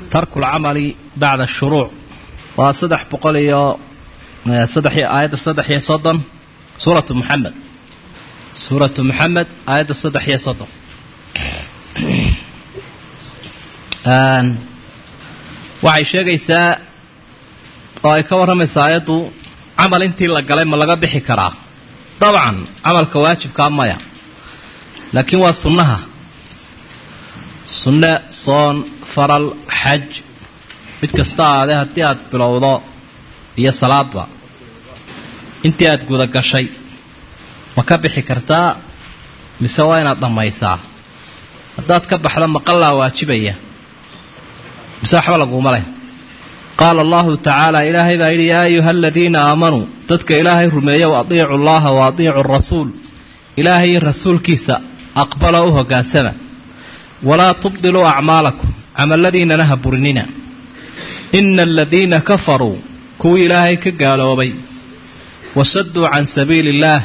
tarku lcamali bacda shuruuc waa saddex boqol iyo saddex aayadda saddex iyo soddon suuratu muxamed suuratu muxamed aayadda saddex iyo soddon waxay sheegaysaa oo ay ka warramaysaa aayaddu camal intii la galay ma laga bixi karaa dabcan camalka waajibkaa maya laakiin waa sunnaha sunne soon faral xaj mid kasta aade haddii aad bilowdo iyo salaadba intii aad guda gashay ma ka bixi kartaa mise waa inaad dhammaysaa haddaad ka baxdo maqallaa waajibaya mise waxba laguuma leh qaala allahu tacaala ilaahay baa yidhi yaa ayuha aladiina aamanuu dadka ilaahay rumeeyow adiicu llaha wa adiicu rasuul ilaahay iyo rasuulkiisa aqbala u hoggaansama walaa tubdiluu acmaalakum camalladiinana ha burinina ina aladiina kafaruu kuwii ilaahay ka gaaloobay wasaduu can sabiili illaah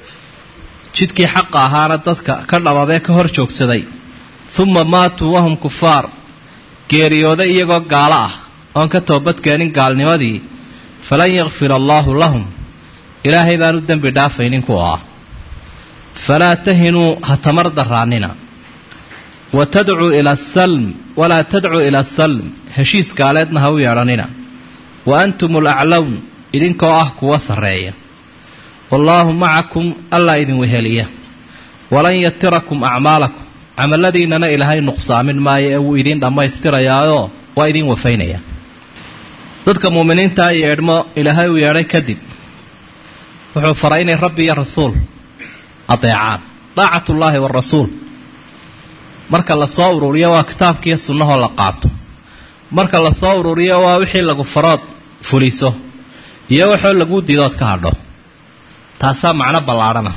jidkii xaqa ahaana dadka ka dhababee ka hor joogsaday uma maatuu wahum kufaar geeriyooday iyagoo gaalo ah oon ka toobadkeenin gaalnimadii falan yakfir allaahu lahum ilaahay baanu dembi dhaafaynin kuwa ah falaa tahinuu ha tamar daraannina wa tadcuu ila asalm walaa tadcuu ila asalm heshiis gaaleedna ha u yeedhanina wa antum alaclown idinkoo ah kuwa sarreeya wallaahu macakum allaa idin weheliya walan yatirakum acmaalakum camalladiinnana ilaahay nuqsaamin maayo ee wuu idiin dhammaystirayaayoo waa idiin wafaynaya dadka muuminiintaa yeedhmo ilaahay uu yeedhay kadib wuxuu faray inay rabbi iyo rasuul adeecaan daacatullaahi waarasuul marka la soo ururiyo waa kitaabkiiyo sunnahoo la qaato marka la soo ururiyo waa wixii lagu farood fuliso iyo waxoo laguu diidood ka hadho taasaa macno ballaadhana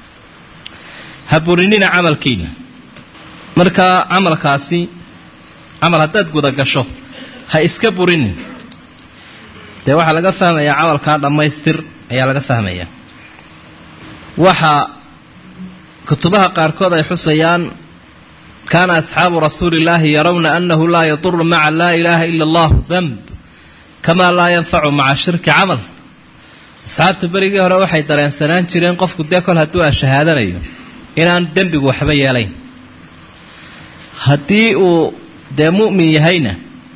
ha burinina camalkiina marka camalkaasi camal haddaad guda gasho ha iska burinin dee waxaa laga fahmayaa camalkaa dhammaystir ayaa laga fahmayaa waxa kutubaha qaarkood ay xusayaan kaana asxaabu rasuuli illaahi yarawna annahu laa yaduru maca laa ilaaha ila allahu danb kamaa laa yanfacu maca shirki camal asxaabta berigii hore waxay dareensanaan jireen qofku dee kol hadduu a shahaadanayo inaan dembigu waxba yeelayn haddii uu dee mu'min yahayna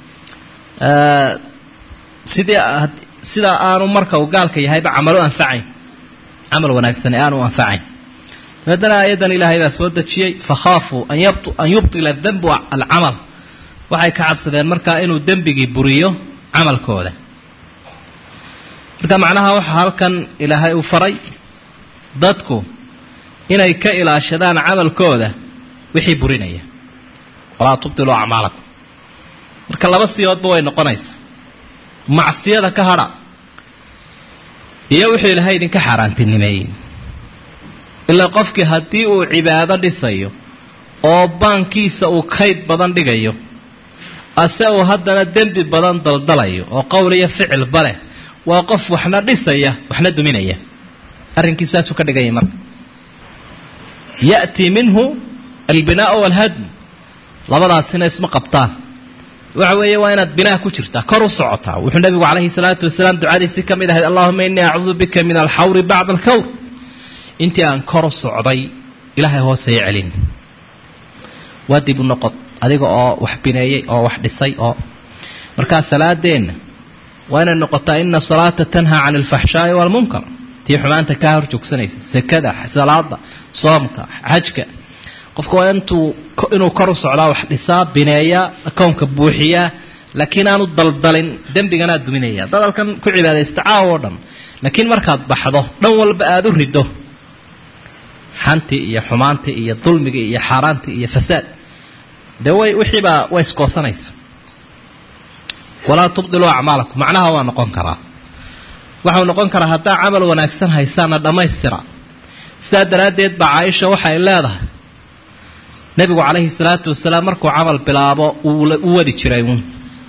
sidii sidaa aanu marka uu gaalka yahayba camal u anfacayn camal wanaagsani aanu u anfacayn dabeedana aayaddan ilaahay baa soo dejiyey fakhaafuu an yubtila danbu alcamal waxay ka cabsadeen markaa inuu dembigii buriyo camalkooda marka macnaha waxaa halkan ilaahay uu faray dadku inay ka ilaashadaan camalkooda wixii burinaya walaa tubtiluu acmaalakum marka laba siyoodba way noqonaysaa macsiyada ka hadha iyo wuxuu ilaahay idinka xaaraantinimeeyey ilaa qofkii haddii uu cibaado dhisayo oo baankiisa uu kayd badan dhigayo ase uu haddana dembi badan daldalayo oo qowl iyo ficilba leh waa qof waxna dhisaya waxna duminaya arrinkiisu saasuu ka dhigaya marka ya'tii minhu albinaau walhadm labadaasina isma qabtaan waxa weeye waa inaad binaa ku jirtaa kor u socotaa wuxuu nabigu calayhi salaatu wasalaam ducadiisii ka mid ahayd allahuma innii acuudu bika min alxawri bacda alkawr intii aan kor u socday ilaahay hoosaya celin waa dib u noqod adiga oo wax bineeyey oo wax dhisay oo markaa salaadeenna waa inay noqotaa ina salaata tanhaa can alfaxshaa'i waalmunkar tii xumaanta kaa hor joogsanaysa sekada salaada soomka xajka qofka waa intuu inuu kor u socdaa wax dhisaa bineeyaa akownka buuxiyaa laakiin aanu daldalin dembigana aad duminaya dad halkan ku cibaadaysta caaw oo dhan laakiin markaad baxdo dhan walba aada u rido xantii iyo xumaantii iyo dulmigii iyo xaaraantii iyo fasaad dee way wixiibaa way iskoosanaysa walaa tubdiluu acmaalakum macnaha waa noqon karaa waxau noqon karaa haddaa camal wanaagsan haysaana dhammaystira sidaa daraaddeed baa caaisha waxay leedahay nebigu calayhi salaatu wasalaam markuu camal bilaabo uu wadi jiray uun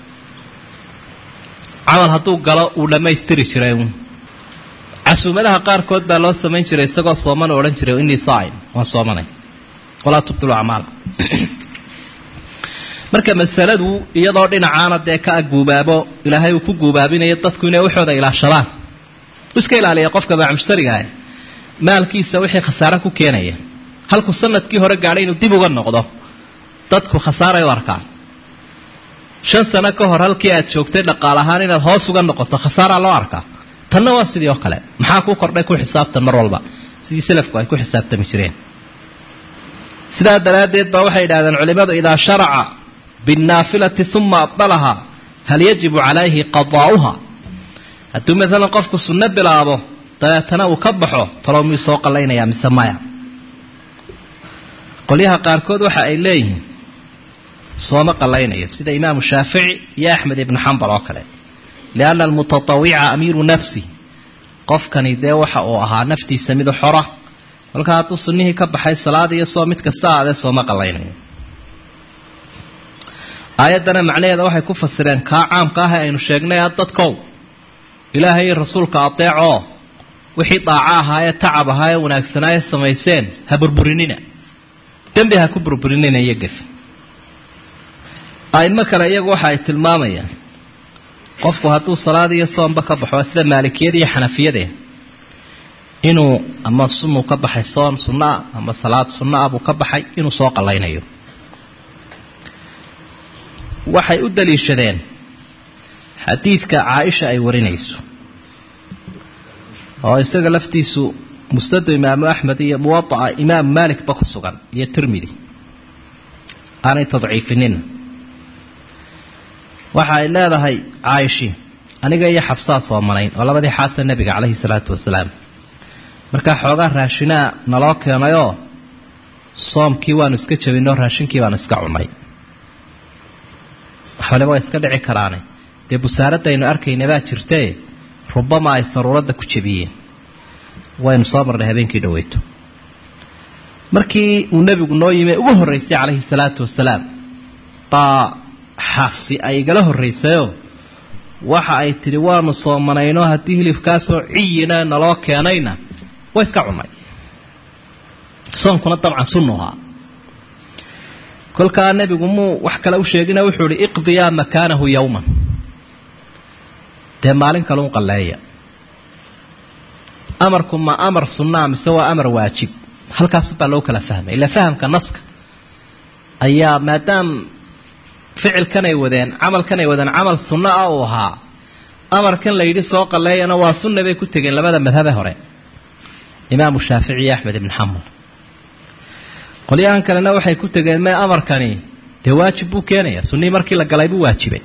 camal hadduu galo uu dhammaystiri jiray uun casuumadaha qaarkood baa loo samayn jiray isagoo sooman oo odhan jiray innii saa'im waan soomanay walaa tubdilu acmaala marka masaladu iyadoo dhinacaana dee ka guubaabo ilaahay uu ku guubaabinayo dadku inay waxooda ilaashadaan iska ilaaliya qofka baacmushtarigaah maalkiisa wixii khasaare ku keenaya halkuu sanadkii hore gaadhay inuu dib uga noqdo dadku khasaaray u arkaan shan sano ka hor halkii aad joogtay dhaqaal ahaan inaad hoos uga noqoto khasaaraa loo arkaa tanna waa sidii oo kale maxaa kuu kordhay ku xisaabtan mar walba sidii salafku ay ku xisaabtami jireen sidaa daraaddeed baa waxay idhahdeen culimmadu idaa sharaca binnaafilati uma abdalaha hal yajibu calayhi qadaa'uha hadduu maalan qofku sunno bilaabo dabeetana uu ka baxo talow miyuu soo qallaynayaa mise maya qolyaha qaarkood waxa ay leeyihiin sooma qallaynaya sida imaamu shaafici iyo axmed ibnu xambal oo kale lianna almutatawica amiiru nafsi qofkani dee waxa uu ahaa naftiisa midu xora kolkaa hadduu sunnihii ka baxay salaad iyo soo mid kasta aadee sooma qallaynayo aayaddana macnaheeda waxay ku fasireen kaa caamka ah ee aynu sheegnay a dadkow ilaahay iyo rasuulka adeecoo wixii daaco ahaayee tacab ahaa ee wanaagsanaaye samayseen ha burburinina dembi ha ku burburinina iyo gef aimo kale iyagu waxa ay tilmaamayaan qofku hadduu salaad iyo soomba ka baxo sida maalikiyada iyo xanafiyade inuu ama sunuu ka baxay soon sunnoa ama salaad sunnoa buu ka baxay inuu soo qallaynayo waxay u daliishadeen xadiidka caaisha ay warinayso oo isaga laftiisu musnadu imaamu axmed iyo muwadaca imaam maalikba ku sugan iyo tirmidi aanay tadciifinina waxa ay leedahay caayishi aniga iyo xabsaa soomanayn oo labadii xaasa nebiga calayhi salaatu wasalaam markaa xoogaa raashinaa naloo keenayoo soomkii waanu iska jabinoo raashinkii baanu iska cunay waxbale waa iska dhici karaane dee busaaradaynu arkayna baa jirtee rubama ay saruuradda ku jebiyeen waynu soo marnay habeenkii dhaweyto markii uu nebigu noo yimi ugu horraysay calayhi salaatu wasalaam baa xaafsi ay igala horraysayoo waxa ay tidhi waanu soomanayno haddii hilibkaasoo ciyina naloo keenayna waa iska cunnay soonkuna dabcan sunnuhaa kolkaa nebigu muu wax kale u sheegina wuxuu ihi iqdiyaa makaanahu yowman dee maalin kale un qalleeya amarku ma amar sunnaa mise waa amar waajib halkaas baa loo kala fahmay ila fahamka naska ayaa maadaam ficilkanay wadeen camalkanay wadeen camal sunno ah uu ahaa amarkan la yidhi soo qalleeyana waa sunna bay ku tegeen labada madhabe hore imaamu shaafici iyo axmed ibn xambal qolyahan kalena waxay ku tegeen mee amarkani dee waajib buu keenaya sunnihii markii la galay buu waajibay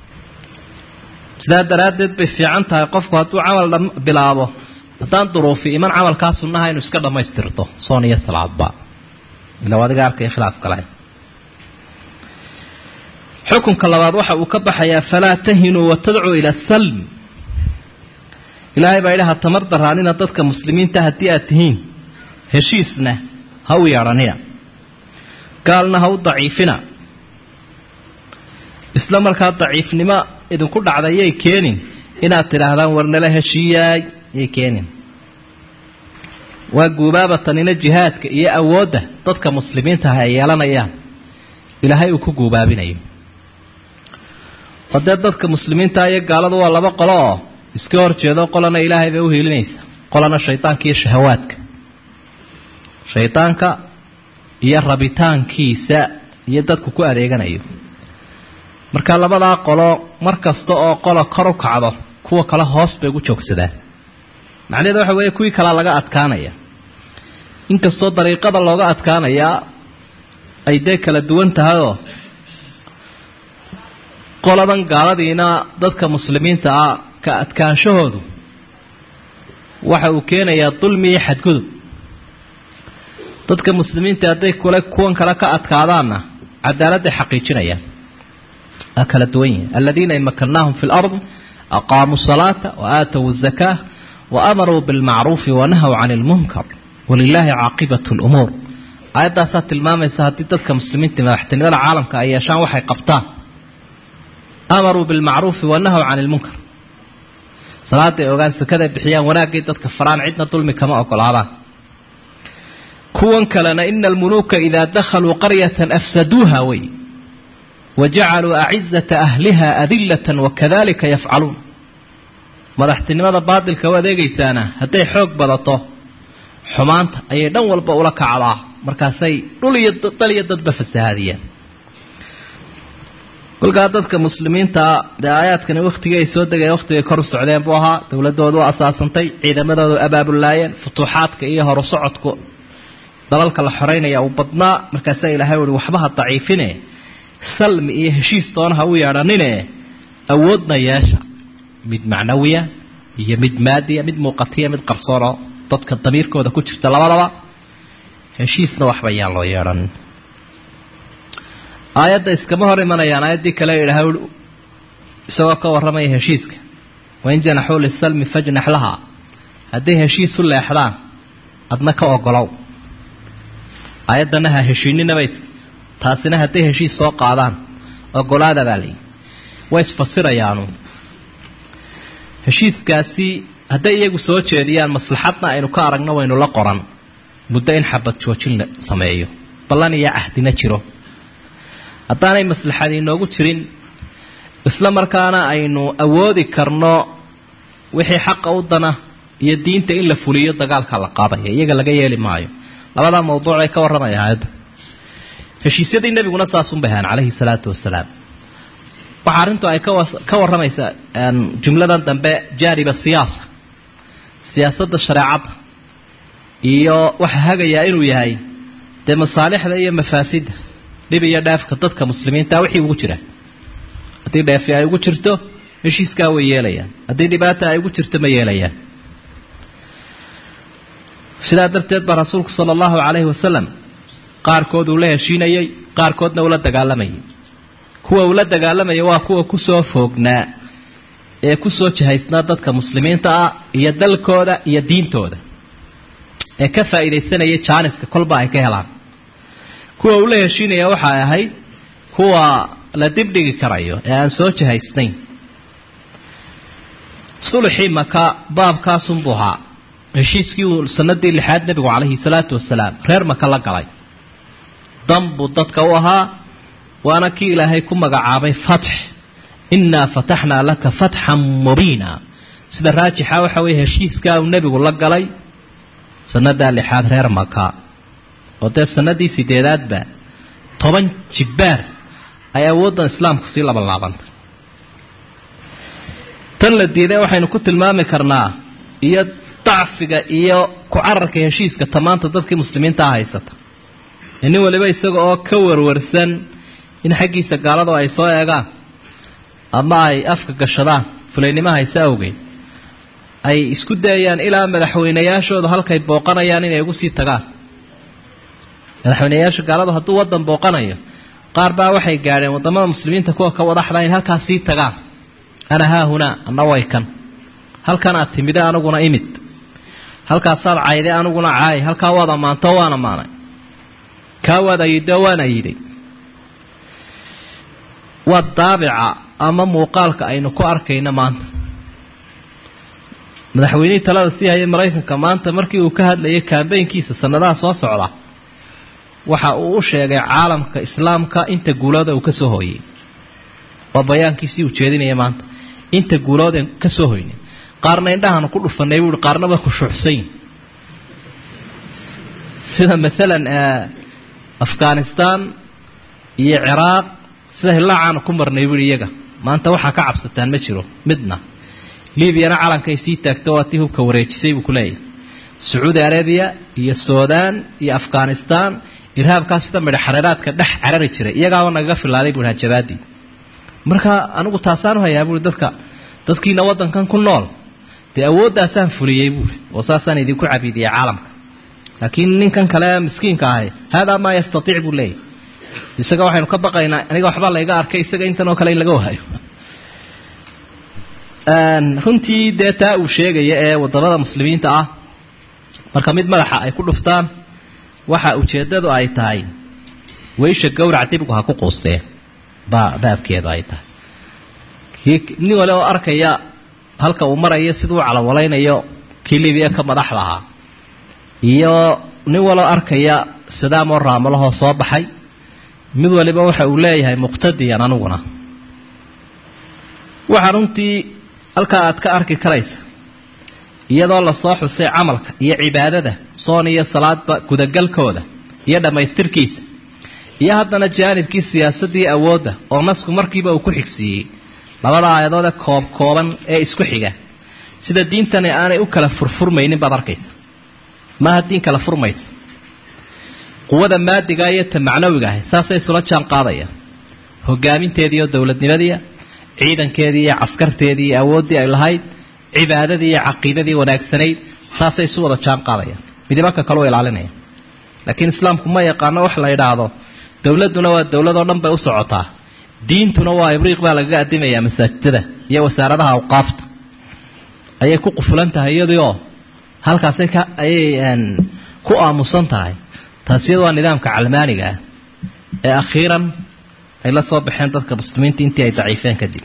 sidaa daraaddeed bay fiican tahay qofku hadduu camal bilaabo haddaan duruufi iman camalkaa sunnaha inuu iska dhammaystirto soon iyo salaadba ila adiga arkaya khilaaf kale xukunka labaad waxa uu ka baxayaa falaa tahinuu watadcuu ila salm ilaahay baa idhaha tamar daraanina dadka muslimiinta haddii aad tihiin heshiisna ha u yeedhanina gaalna ha u daciifina isla markaa daciifnimo idinku dhacday yay keenin inaad tidhaahdaan warnala heshiiyaay yay keenin waa guubaabatanina jihaadka iyo awoodda dadka muslimiinta ah ay yeelanayaan ilaahay uu ku guubaabinayo oo dee dadka muslimiinta iyo gaaladu waa laba qolo oo iska hor jeedo qolana ilaahay bay u hiilinaysa qolana shaydaanka iyo shahawaadka shaydaanka iyo rabitaankiisa iyo dadku ku adeeganayo marka labadaa qolo mar kasta oo qola kor u kacdo kuwa kale hoos bay ugu joogsadaan macnaheeda waxa weeye kuwii kalea laga adkaanaya inkastoo dariiqada looga adkaanayaa ay dee kala duwan tahayoo qoladan gaaladiina dadka muslimiinta ah ka adkaanshahoodu waxa uu keenayaa dulmi iyo xadgudub dadka muslimiinta hadday kule kuwan kale ka adkaadaanna cadaaladday xaqiijinayaan waa kala duwan yihin aladiina in makannaahum fi lard aqaamuu salaata wa aatow zakaa wa amaruu bilmacruufi wanahaw can ilmunkar walilaahi caaqibat lumuur aayaddaasaa tilmaamaysa haddii dadka muslimiinta madaxtinimada caalamka ay yeeshaan waxay qabtaan amaruu bilmacruufi wanahaw can ilmunkar salaaday ogaan sakaday bixiyaan wanaaggay dadka faraan cidna dulmi kama ogolaadaan kuwan kalena ina almuluuka idaa dakhaluu qaryatan afsaduuha wey wajacaluu acizata ahliha adillatan wakadalika yafcaluun madaxtinimada baadilka u adeegaysaana hadday xoog badato xumaanta ayay dhan walba ula kacdaa markaasay dhul iyo dal iyo dadba fasahaadiyaan kolkaa dadka muslimiintaa dee aayaadkani wakhtigii ay soo degeen wakhtigay kor u socdeen buu ahaa dowladoodu asaasantay ciidamadoodu abaabulaayeen futuuxaadka iyo horu socodku dalalka la xoreynaya uu badnaa markaasaa ilaahay uhi waxba ha daciifine salmi iyo heshiis toona ha u yeedhanine awoodna yeesha mid macnawiya iyo mid maadiya mid muuqatiya mid qarsoonoo dadka damiirkooda ku jirta labadaba heshiisna waxba yaan loo yeedhan aayadda iskama hor imanayaan aayaddii kale idhaha isagoo ka warramaya heshiiska wain janaxuu lisalmi fajnax lahaa hadday heshiis u leexdaan adna ka ogolow aayaddana ha heshiininabay taasina hadday heshiis soo qaadaan ogolaada baa layihi way isfasirayaanu heshiiskaasi hadday iyagu soo jeediyaan maslaxadna aynu ka aragno waynu la qoran muddo in xabad joojin la sameeyo ballan iyo cahdina jiro haddaanay maslaxad inoogu jirin isla markaana aynu awoodi karno wixii xaqa u dana iyo diinta in la fuliyo dagaalka la qaadaya iyaga laga yeeli maayo labadaa mawduuc ay ka warramaya aayadda heshiisyadii nebiguna saasun bay ahaan calayhi salaatu wasalaam waxaa arrintu ay ka warramaysaa jumladan dambe jaaniba siyaasa siyaasadda shareecadda iyo waxaa hagayaa inuu yahay dee masaalixda iyo mafaasidda dhib iyo dheefka dadka muslimiinta wixii ugu jira haddii dheefi ay ugu jirto heshiiskaa way yeelayaan haddii dhibaata ay ugu jirto ma yeelayaan sidaa darteed baa rasuulku sala allahu calayhi wasalam qaarkood uu la heshiinayey qaarkoodna ula dagaalamayay kuwa ula dagaalamaya waa kuwa kusoo foognaa ee kusoo jihaysnaa dadka muslimiinta ah iyo dalkooda iyo diintooda ee ka faa'iidaysanaya jaaniska kolba ay ka helaan kuwa ula heshiinaya waxay ahayd kuwa la dibdhigi karayo ee aan soo jihaysnayn sulxii maka baabkaasunbuu ahaa heshiiskii uu sanadii lixaad nebigu calayhi salaatu wasalaam reer maka la galay dan buu dadka u ahaa waana kii ilaahay ku magacaabay fatx innaa fataxnaa laka fatxan mubiina sida raajixa waxa weeye heshiiskaa uu nebigu la galay sanadaa lixaad reer maka oo dee sanadii sideedaadba toban jibbaar ay awooddan islaamku sii labanlaabantay tan la diiday waxaynu ku tilmaami karnaa iyo dacfiga iyo ku cararka heshiiska tamaanta dadkii muslimiintaa haysata ee nin waliba isaga oo ka warwarsan in xaggiisa gaaladu ay soo eegaan ama ay afka gashadaan fulaynimo hayse awgeed ay isku dayayaan ilaa madaxweynayaashooda halkay booqanayaan inay ugu sii tagaan madaxweynayaasha gaaladu hadduu waddan booqanayo qaar baa waxay gaadheen waddamada muslimiinta kuwa ka wadaxda in halkaas sii tagaan ana haahunaa anna way kan halkan aad timide aniguna imid halkaasaad cayday aniguna caay halkaa waad ammaanto waan ammaanay kaa waad ayido waan ayiday waa daabica ama muuqaalka aynu ku arkayno maanta madaxweynihii talada sii hayay maraykanka maanta markii uu ka hadlayay kambeynkiisa sanadaha soo socda waxa uu u sheegay caalamka islaamka inta guulooda uu ka soo hooyey waa bayaankiisii uu jeedinaya maanta inta guulooden ka soo hoynay qaarna indhahaanu ku dhufanay buui qaarna way khushuucsayin sida maalan afghanistan iyo ciraaq sida hillaacaanu ku marnay buui iyaga maanta waxaa ka cabsataan ma jiro midna libyana calankay sii taagto waa tii hubka wareejisay buu kuleeyahy sacuudi arabiya iyo suudaan iyo afghanistan irhaabkaa sida midha xareeraadka dhex carari jiray iyagaaba nagaga filaaday buui hajabaadii marka anigu taasaanu hayaa buui dadka dadkiina waddankan ku nool dee awooddaasaan fuliyey buuri oo saasaan idinku cabiidiyey caalamka laakiin ninkan kale miskiinka ahay haadaa maa yastaiic buu leeyahy isaga waxaynu ka baqaynaa aniga waxbaa layga arkay isaga intan oo kale in laga wahayo runtii dee taa uu sheegaya ee wadamada muslimiinta ah marka mid madaxa ay ku dhuftaan waxa ujeeddadu ay tahay weysha gowrac dibgu ha ku quusteen baa baabkeedu ay tahay nin wale oo arkaya halka uu marayo siduu calawaleynayo kii libiya ka madaxda ahaa iyo nin waloo arkaya sidaamoo raamalahoo soo baxay mid waliba waxa uu leeyahay muqtadiyan aniguna waxaa runtii halkaa aad ka arki karaysa iyadoo lasoo xusay camalka iyo cibaadada soon iyo salaadba gudagalkooda iyo dhammaystirkiisa iyo haddana jaanibkii siyaasadii awoodda oo nasku markiiba uu ku xigsiiyey labada aayadoode koob kooban ee isku xiga sida diintani aanay u kala furfurmaynin baad arkaysa maaha diin kala furmaysa quwada maadiga iyo ta macnawiga ahay saasay isula jaan qaadayaan hogaaminteedii oo dowladnimadiia ciidankeedii iyo caskarteedii iyo awooddii ay lahayd cibaadadii iyo caqiidadii wanaagsanayd saasay isu wada jaan qaadayaan midibanka kaleu ilaalinaya laakiin islaamku ma yaqaano wax la idhaahdo dowladduna waa dowladoo dhan bay u socotaa diintuna waa ibriiq baa lagaga adimayaa masaajidada iyo wasaaradaha awqaafta ayay ku qufulan tahay iyadiioo halkaasay ka ayay ku aamusan tahay taasi iyadu waa nidaamka calmaaniga ah ee akhiiran ay la soo baxeen dadka muslimiinta intii ay daciifeen kadib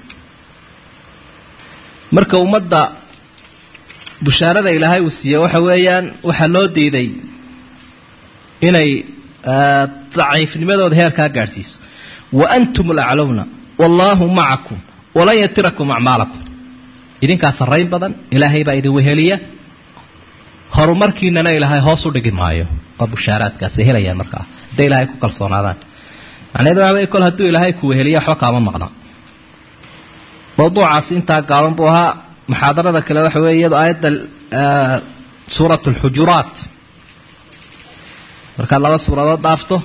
marka ummadda bushaarada ilaahay uu siiye waxa weeyaan waxaa loo diiday inay daciifnimadooda heerkaa gaadhsiiso wa antum alaclowna wallaahu macakum walan yatirakum acmaalakum idinkaa sarrayn badan ilaahay baa idin weheliya horumarkiinana ilaahay hoos u dhigi maayo waa bushaaraadkaasay helayaan markaa hadday ilaahay ku kalsoonaadaan macnaheedu waxa wey kol hadduu ilaahay ku weheliya waxba kaama maqna mawduucaasi intaa gaaban buu ahaa muxaadarada kale waxa weeye iyado aayadda suurat alxujuraat markaad laba suuradood dhaafto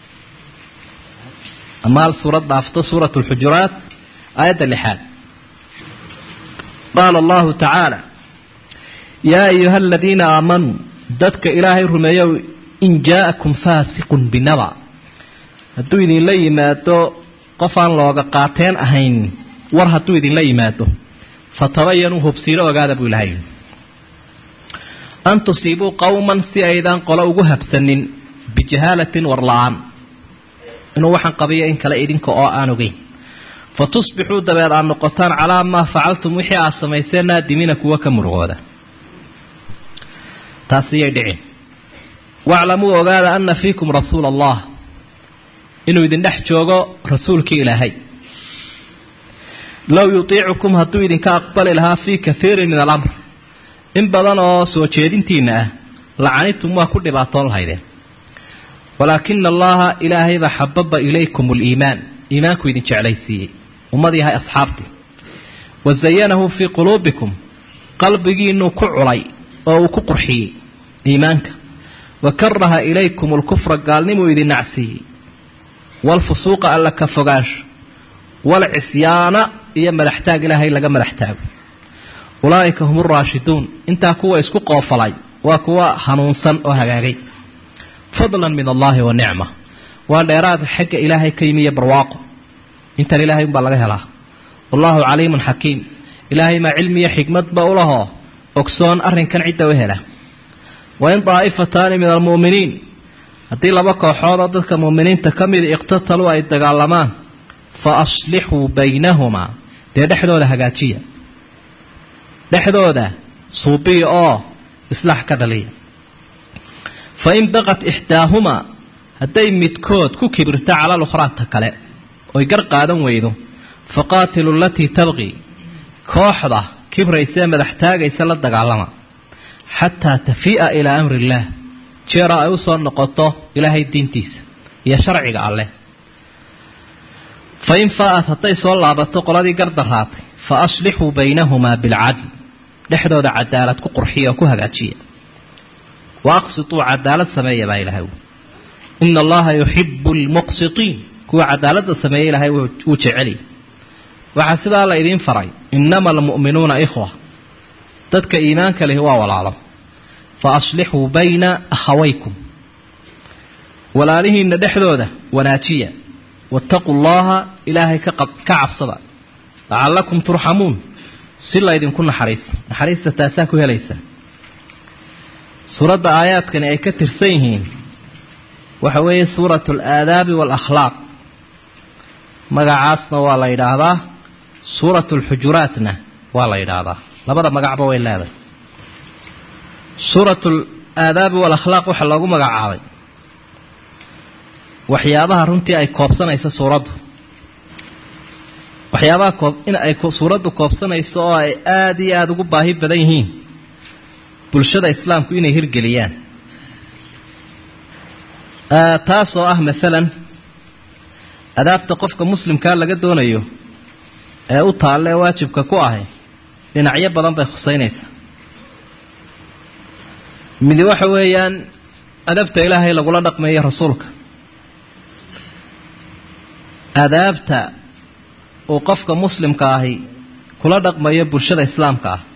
ama hal suurad dhaafto suurat alxujuraat aayadda lixaad qaala allahu tacaala yaa ayuha aladiina aamanuu dadka ilaahay rumeeyow in jaa'akum faasiqun binaba hadduu idinla yimaado qof aan looga qaateen ahayn war hadduu idinla yimaado fatabayanuu hubsiino ogaada buu ilahay an tusiibuu qowman si aydaan qolo ugu habsanin bijahaalatin war la-aan inuu waxaan qabiyo in kale idinka oo aan ogeyn fa tusbixuu dabeed aad noqotaan calaa maa facaltum wixii aad samayseen naadimiina kuwa ka murugooda taasiyay dhicin waclamuu ogaada ana fiikum rasuula allah inuu idin dhex joogo rasuulkii ilaahay low yutiicukum hadduu idinka aqbali lahaa fii kaiirin min alamr in badan oo soo jeedintiinna ah lacanitum waa ku dhibaatoon lahaydeen walaakina allaha ilaahaybaa xababa ilaykum aliimaan iimaanku idin jeclaysiiyey ummad yahay asxaabtii wa zayanahu fii quluubikum qalbigiinuu ku culay oo uu ku qurxiyey iimaanka wa karaha ilaykum alkufra gaalnimuu idin nacsiiyey waalfusuuqa alla ka fogaansho waalcisyaana iyo madaxtaag ilaahay laga madax taago ulaa'ika hum uraashiduun intaa kuwa isku qoofalay waa kuwa hanuunsan oo hagaagay fadlan min allaahi wa nicma waa dheeraad xagga ilaahay ka yimi iyo barwaaqo intan ilaahay umbaa laga helaa wallaahu caliimun xakiim ilaahay maa cilmiyo xikmadba u lahoo ogsoon arrinkan cidda u hela wain daa'ifataani min almu'miniin haddii laba kooxood oo dadka mu'miniinta ka mida iqtataluu ay dagaalamaan fa aslixuu baynahumaa dee dhexdooda hagaajiya dhexdooda suubiya oo islaax ka dhaliya fa in baqat ixdaahumaa hadday midkood ku kibirto cala lukhraata kale oy gar qaadan weydo faqaatilu alatii tabqii kooxda kibraysee madax taagaysa la dagaalama xataa tafii'a ilaa amri illaah jeera ay u soo noqoto ilaahay diintiisa iyo sharciga alleh fa in faa'at hadday soo laabato qoladii gardaraatay fa aslixuu baynahumaa bilcadl dhexdooda cadaalad ku qurxiya oo ku hagaajiya wa aqsituu cadaalad sameeya baa ilahay ina allaha yuxibu almuqsitiin kuwa cadaaladda sameeya ilaahay wuu jeceliy waxaa sidaa la idiin faray innama almu'minuuna ikhwa dadka iimaanka lihi waa walaalo fa aslixuu bayna akhawaykum walaalihiinna dhexdooda wanaajiya waataquu llaha ilaahay ka cabsada lacallakum turxamuun si laydinku naxariisto naxariista taasaa ku helaysaa suuradda aayaadkani ay ka tirsan yihiin waxa weeye suuratu alaadaabi waalakhlaaq magacaasna waa la yidhaahdaa suuratu alxujuraatna waa la yidhaahdaa labada magacba way leedahay suuratu alaadaabi waalakhlaaq waxaa loogu magacaabay waxyaabaha runtii ay koobsanayso suuraddu waxyaabaha koob in ay suuraddu koobsanayso oo ay aada iyo aada ugu baahi badan yihiin bulshada islaamku inay hirgeliyaan taasoo ah maalan adaabta qofka muslimkaa laga doonayo ee u taalle ee waajibka ku ahi dhinacyo badan bay khusaynaysaa midi waxa weeyaan adabta ilaahay lagula dhaqmeeyo rasuulka adaabta uu qofka muslimka ahi kula dhaqmayo bulshada islaamka ah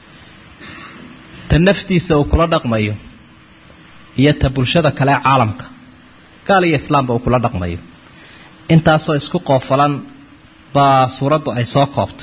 ta naftiisa uu kula dhaqmayo iyo ta bulshada kale ee caalamka gaal iyo islaamba uu kula dhaqmayo intaasoo isku qoofalan baa suuraddu ay soo koobtay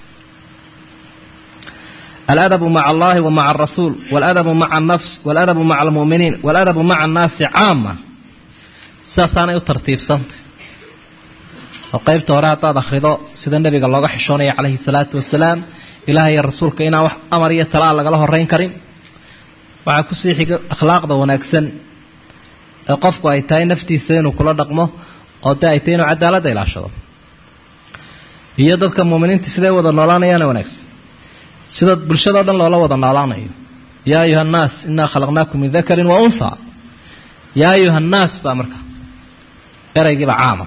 aladabu maca allahi wa maca alrasuul waladabu maca alnafs waladabu maca almu'miniin waladabu maca annaasi caama sidaasaanay u tartiibsantay oo qaybta hore haddaad akhrido sida nebiga looga xishoonaya calayhi salaatu wasalaam ilaah iyo rasuulka inaan wax amar iyo talaa lagala horeyn karin waxaa kusii xiga akhlaaqda wanaagsan ee qofku ay tahay naftiisa inuu kula dhaqmo oo dee ay tahay inuu cadaaladda ilaashado iyo dadka muuminiinta siday wada noolaanayaana wanaagsan sida bulshadao dhan loola wada noolaanayo yaa ayuha annaas innaa khalaqnaakum min dakarin wa unha yaa ayuha annaas baa marka eraygiiba caama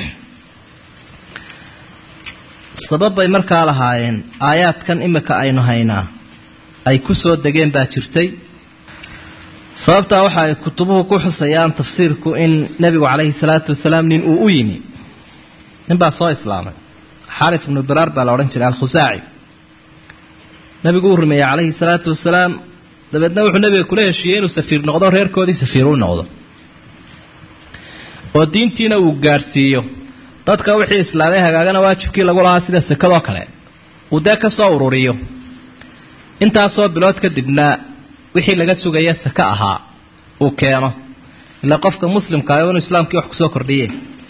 sabab bay markaa lahaayeen aayaadkan imika aynu haynaa ay ku soo degeen baa jirtay sababtaa waxa ay kutubuhu ku xusayaan tafsiirku in nebigu calayhi salaatu wasalaam nin uu u yimi nin baa soo islaamay xaarif ibnu biraar baa la odhan jiray alkhusaaci nebigu uu rumeeyey calayhi salaatu wasalaam dabeedna wuxuu nebiga kula heshiiyey inuu safiir noqdo reerkoodii safiir u noqdo oo diintiina uu gaadhsiiyo dadka wixii islaamay hagaagana waajibkii lagu lahaa sida sekadoo kale uu dee ka soo ururiyo intaasoo bilood kadibna wixii laga sugaya seke ahaa uu keeno ilaa qofka muslimka ah inuu islaamkii wax kusoo kordhiye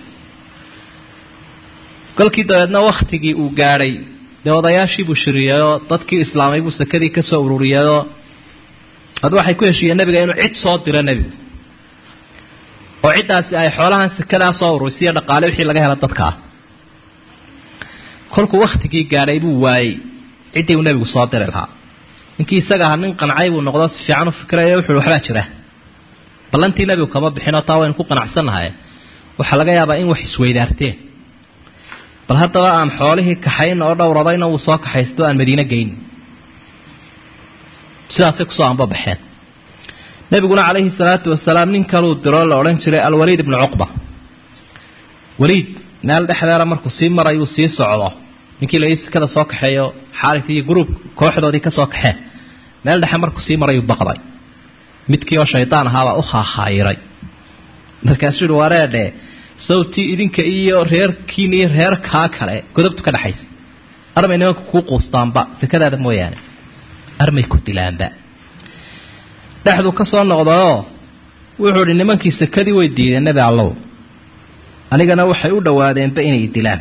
kolkii dabeedna wakhtigii uu gaadhay dee odayaashii buu shiriyayoo dadkii islaamay buu sekadii ka soo ururiyayoo ad waxay ku heshiiyeen nebiga inuu cid soo diro nebigu oo ciddaasi ay xoolahan sekadaa soo ururisiyo dhaqaale wixii laga hela dadka ah kolkuu wakhtigii gaadhay buu waayey ciddii uu nebigu soo diri lahaa ninkii isaga aha nin qancay buu noqdo si fiican u fikiraya wuxuuhi waxbaa jira ballantii nebigu kama bixinoo taa waynu ku qanacsannahay waxaa laga yaabaa in wax isweydaarteen bal haddaba aan xoolihii kaxayn oo dhowradayna wuu soo kaxaysto aan madiine geyn sidaasay kusoo anbabaxeen nebiguna calayhi salaatu wasalaam nin kaluu diroo la odhan jiray alwaliid ibnu cuqba waliid meel dhexdeeda markuu sii marayuu sii socdo ninkii la sekada soo kaxeeyo xaaris iyo gruub kooxdoodii ka soo kaxeen meel dhexe markuu sii marayuu baqday midkii oo shaydaan ahaabaa u khaakhaayiray markaasuu yihi wareedhe sawtii idinka iyo reerkiin iyo reerkaa kale godobtu ka dhexaysa armay nimanka kuu quustaanba sekadaada mooyaane armay ku dilaanba dhexduu ka soo noqdayoo wuxuu idhi nimankii sekadii way diideen nebi allow anigana waxay u dhowaadeenba inay dilaan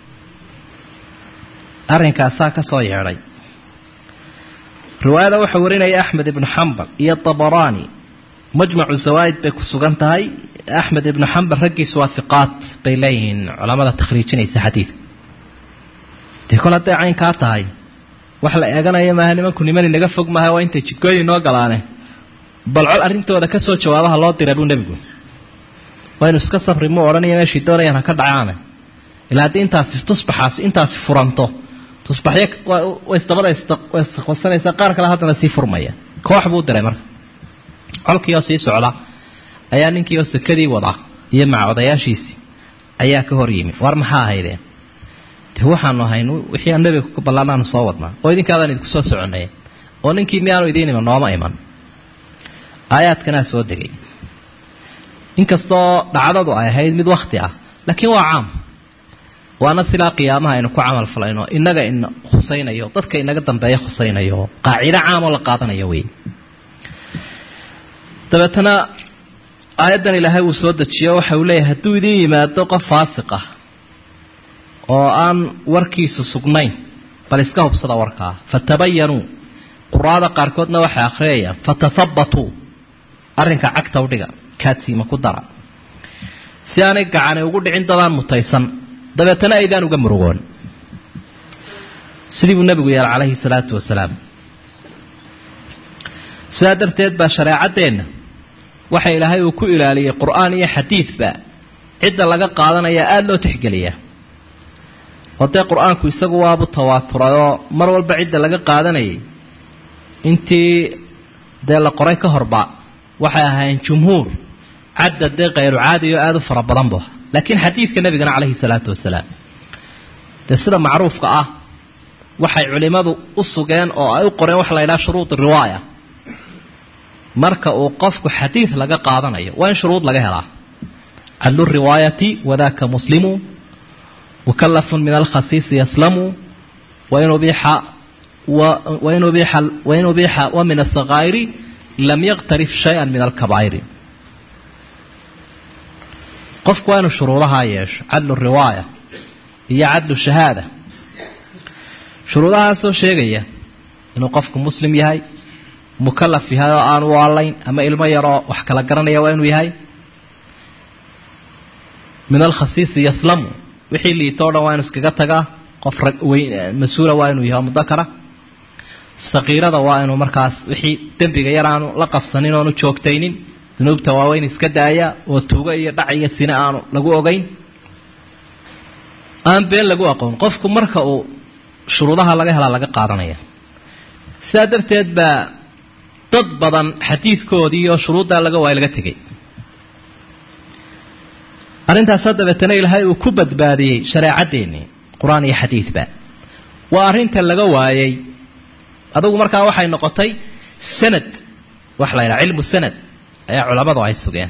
arrinkaasaa ka soo yeedhay riwaayada waxaa warinaya axmed ibnu xambal iyo tabaraani majmacu zawaa'id bay ku sugan tahay axmed ibnu xambal raggiisu waa hiqaat bay leeyihiin culammada takhriijinaysa xadiidka dee kol hadday caynkaa tahay wax la eeganaya maaha nimanku niman inaga fog maaha waa intay jidgooyi noo galaane bal col arrintooda ka soo jawaabaha loo dira buu nebigu waynu iska safri muu odhanaya meeshii doonayaan ha ka dhacaane ilaa haddii intaasi tusbaxaasi intaasi furanto tusbaxyo way isdabada isqasanaysaa qaar kale haddana sii furmaya koox buu diray marka colkii oo sii socda ayaa ninkii oo sekadii wadaa iyo maca odayaashiisii ayaa ka hor yimi war maxaa ahaydeen de waxaanu ahayn wixii aan nebiga ku ballaanaanu soo wadnaa oo idinkaadaan idinku soo soconay oo ninkii miyaanu idiin iman nooma iman aayaadkanaa soo degay inkastoo dhacdadu ay ahayd mid wakhti ah laakiin waa caam waana silaa qiyaamaha aynu ku camal falayno innaga ina khusaynayo dadka inaga dambeeya khusaynayo qaacido caamoo la qaadanayo wey dabeetana aayaddan ilaahay uu soo dejiyo waxa uu leeyahay hadduu idin yimaado qof faasiq ah oo aan warkiisu sugnayn bal iska hubsada warkaa fatabayanuu quraada qaarkoodna waxay akhriyayaan fatahabbatuu arrinka cagta u dhiga kaadsiima ku dara si aanay gacani ugu dhicin dadaan mutaysan dabeetana aydaan uga murugoon sidii buu nebigu yeelay calayhi salaatu wasalaam sidaa darteed baa shareecaddeenna waxa ilaahay uu ku ilaaliyey qur-aan iyo xadiidba cidda laga qaadanaya aada loo tixgeliyaa oo dee qur-aanku isagu waabu tawaaturayoo mar walba cidda laga qaadanayay intii dee la qoray ka horba waxay ahaayeen jumhuur cadda dee khayru caadi oo aada u fara badan bu laakiin xadiidka nebigana calayhi salaatu wasalaam dee sida macruufka ah waxay culimmadu u sugeen oo ay u qoreen waxa la yidhaha shuruud riwaaya marka uu qofku xadiid laga qaadanayo waa in shuruud laga helaa cadlu riwaayati wadaka muslimu mukalafun min alkhasiisi yaslamu wain ubiixa wain ubiixa wain ubiixa wa min asakaa'iri lam yaqtarif shay-an min alkabaa'iri qofku waa inuu shuruudahaa yeesho cadlu riwaaya iyo cadlu shahaada shuruudahaasoo sheegaya inuu qofku muslim yahay mukalaf yahay oo aan u allayn ama ilmo yaroo wax kala garanaya waa inuu yahay min alkhasiisi yaslamu wixii liito o dhan waa inu iskaga tagaa qof mas-uula waa inuu yahay oo mudakara sakiirada waa inuu markaas wixii dembiga yar aanu la qabsanin oonu joogtaynin dunuubta waaweyn iska daaya oo tuugo iyo dhac iyo sine aanu lagu ogeyn aan been lagu aqoon qofku marka uu shuruudaha laga helaa laga qaadanaya sidaa darteed baa dad badan xadiidkoodii oo shuruuddaa laga waaya laga tegay arrintaas dabeetana ilaahay uu ku badbaadiyey shareecaddeenii qur-aan iyo xadiidba waa arrinta laga waayey adugu markaa waxay noqotay sanad waxa la yidhaha cilmu sanad ayaa culammadu ay sugeen